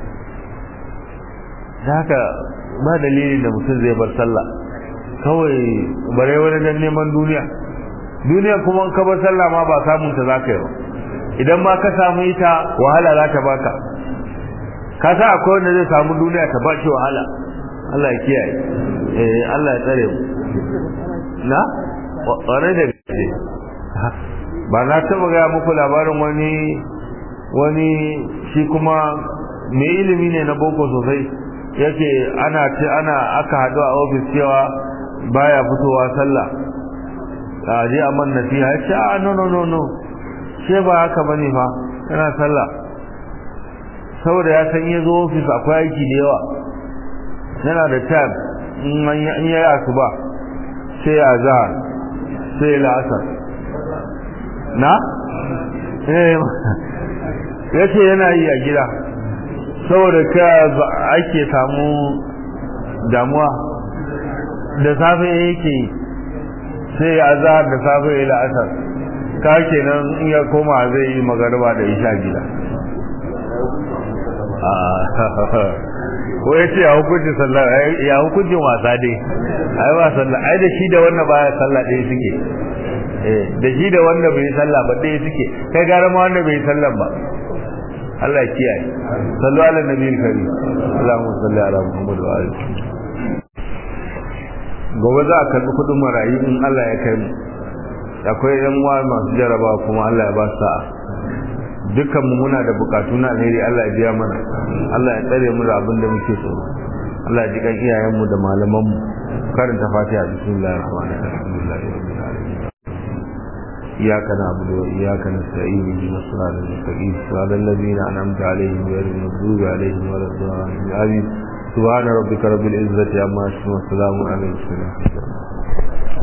haka ba dalilin da mutum zai bar sallah kawai bare wani dan neman duniya duniya kuma ka bar sallah ma ba samun ta zaka yi ba idan ma ka samu ita wahala za ta baka ka sa akwai wanda zai samu duniya ta ba shi wahala Allah ya kiyaye eh Allah ya tsare mu na ware da gaske ba na taba ga muku labarin wani wani shi kuma mai ilimi ne na boko sosai yake ana ce ana aka haɗu a ofis cewa baya fitowa sallah a je a man nasiha ya ce a no no no no ce ba haka bane fa yana sallah saboda ya san ya zo ofis akwai aiki da yawa yana da time in ya yi asuba sai ya zahar sai ya la'asar na? ya ce yana yi a gida saboda ka ake samu damuwa da safe yake yi sai ya zahar da safe ya la'asar ka kenan in ya koma zai yi magarba da isha gida ko ya ce ya hukuncin sallah ya hukuncin wasa dai ai ba sallah ai da shi da wanda baya sallah ɗaya suke eh da shi da wanda bai sallah ba ɗaya suke kai gara ma wanda bai sallah ba Allah ya kiyaye sallu ala nabiyil karim Allahumma salli ala Muhammad wa alihi gobe za a karɓi kuɗin marayu in Allah ya kai mu akwai yan uwa masu jaraba kuma Allah ya ba su sa'a dukkan mu muna da bukatu na alheri Allah ya biya mana Allah ya tsare mu da abin da muke so Allah ya jikan iyayen mu da malaman mu karanta Fatiha bismillahir rahmanir rahim alhamdulillahi rabbil alamin iyyaka na'budu wa iyyaka nasta'in ihdinas siratal mustaqim siratal ladzina an'amta alaihim ghayril maghdubi alaihim waladdallin amin subhana rabbika rabbil izzati amma yasifun wa salamun alal mursalin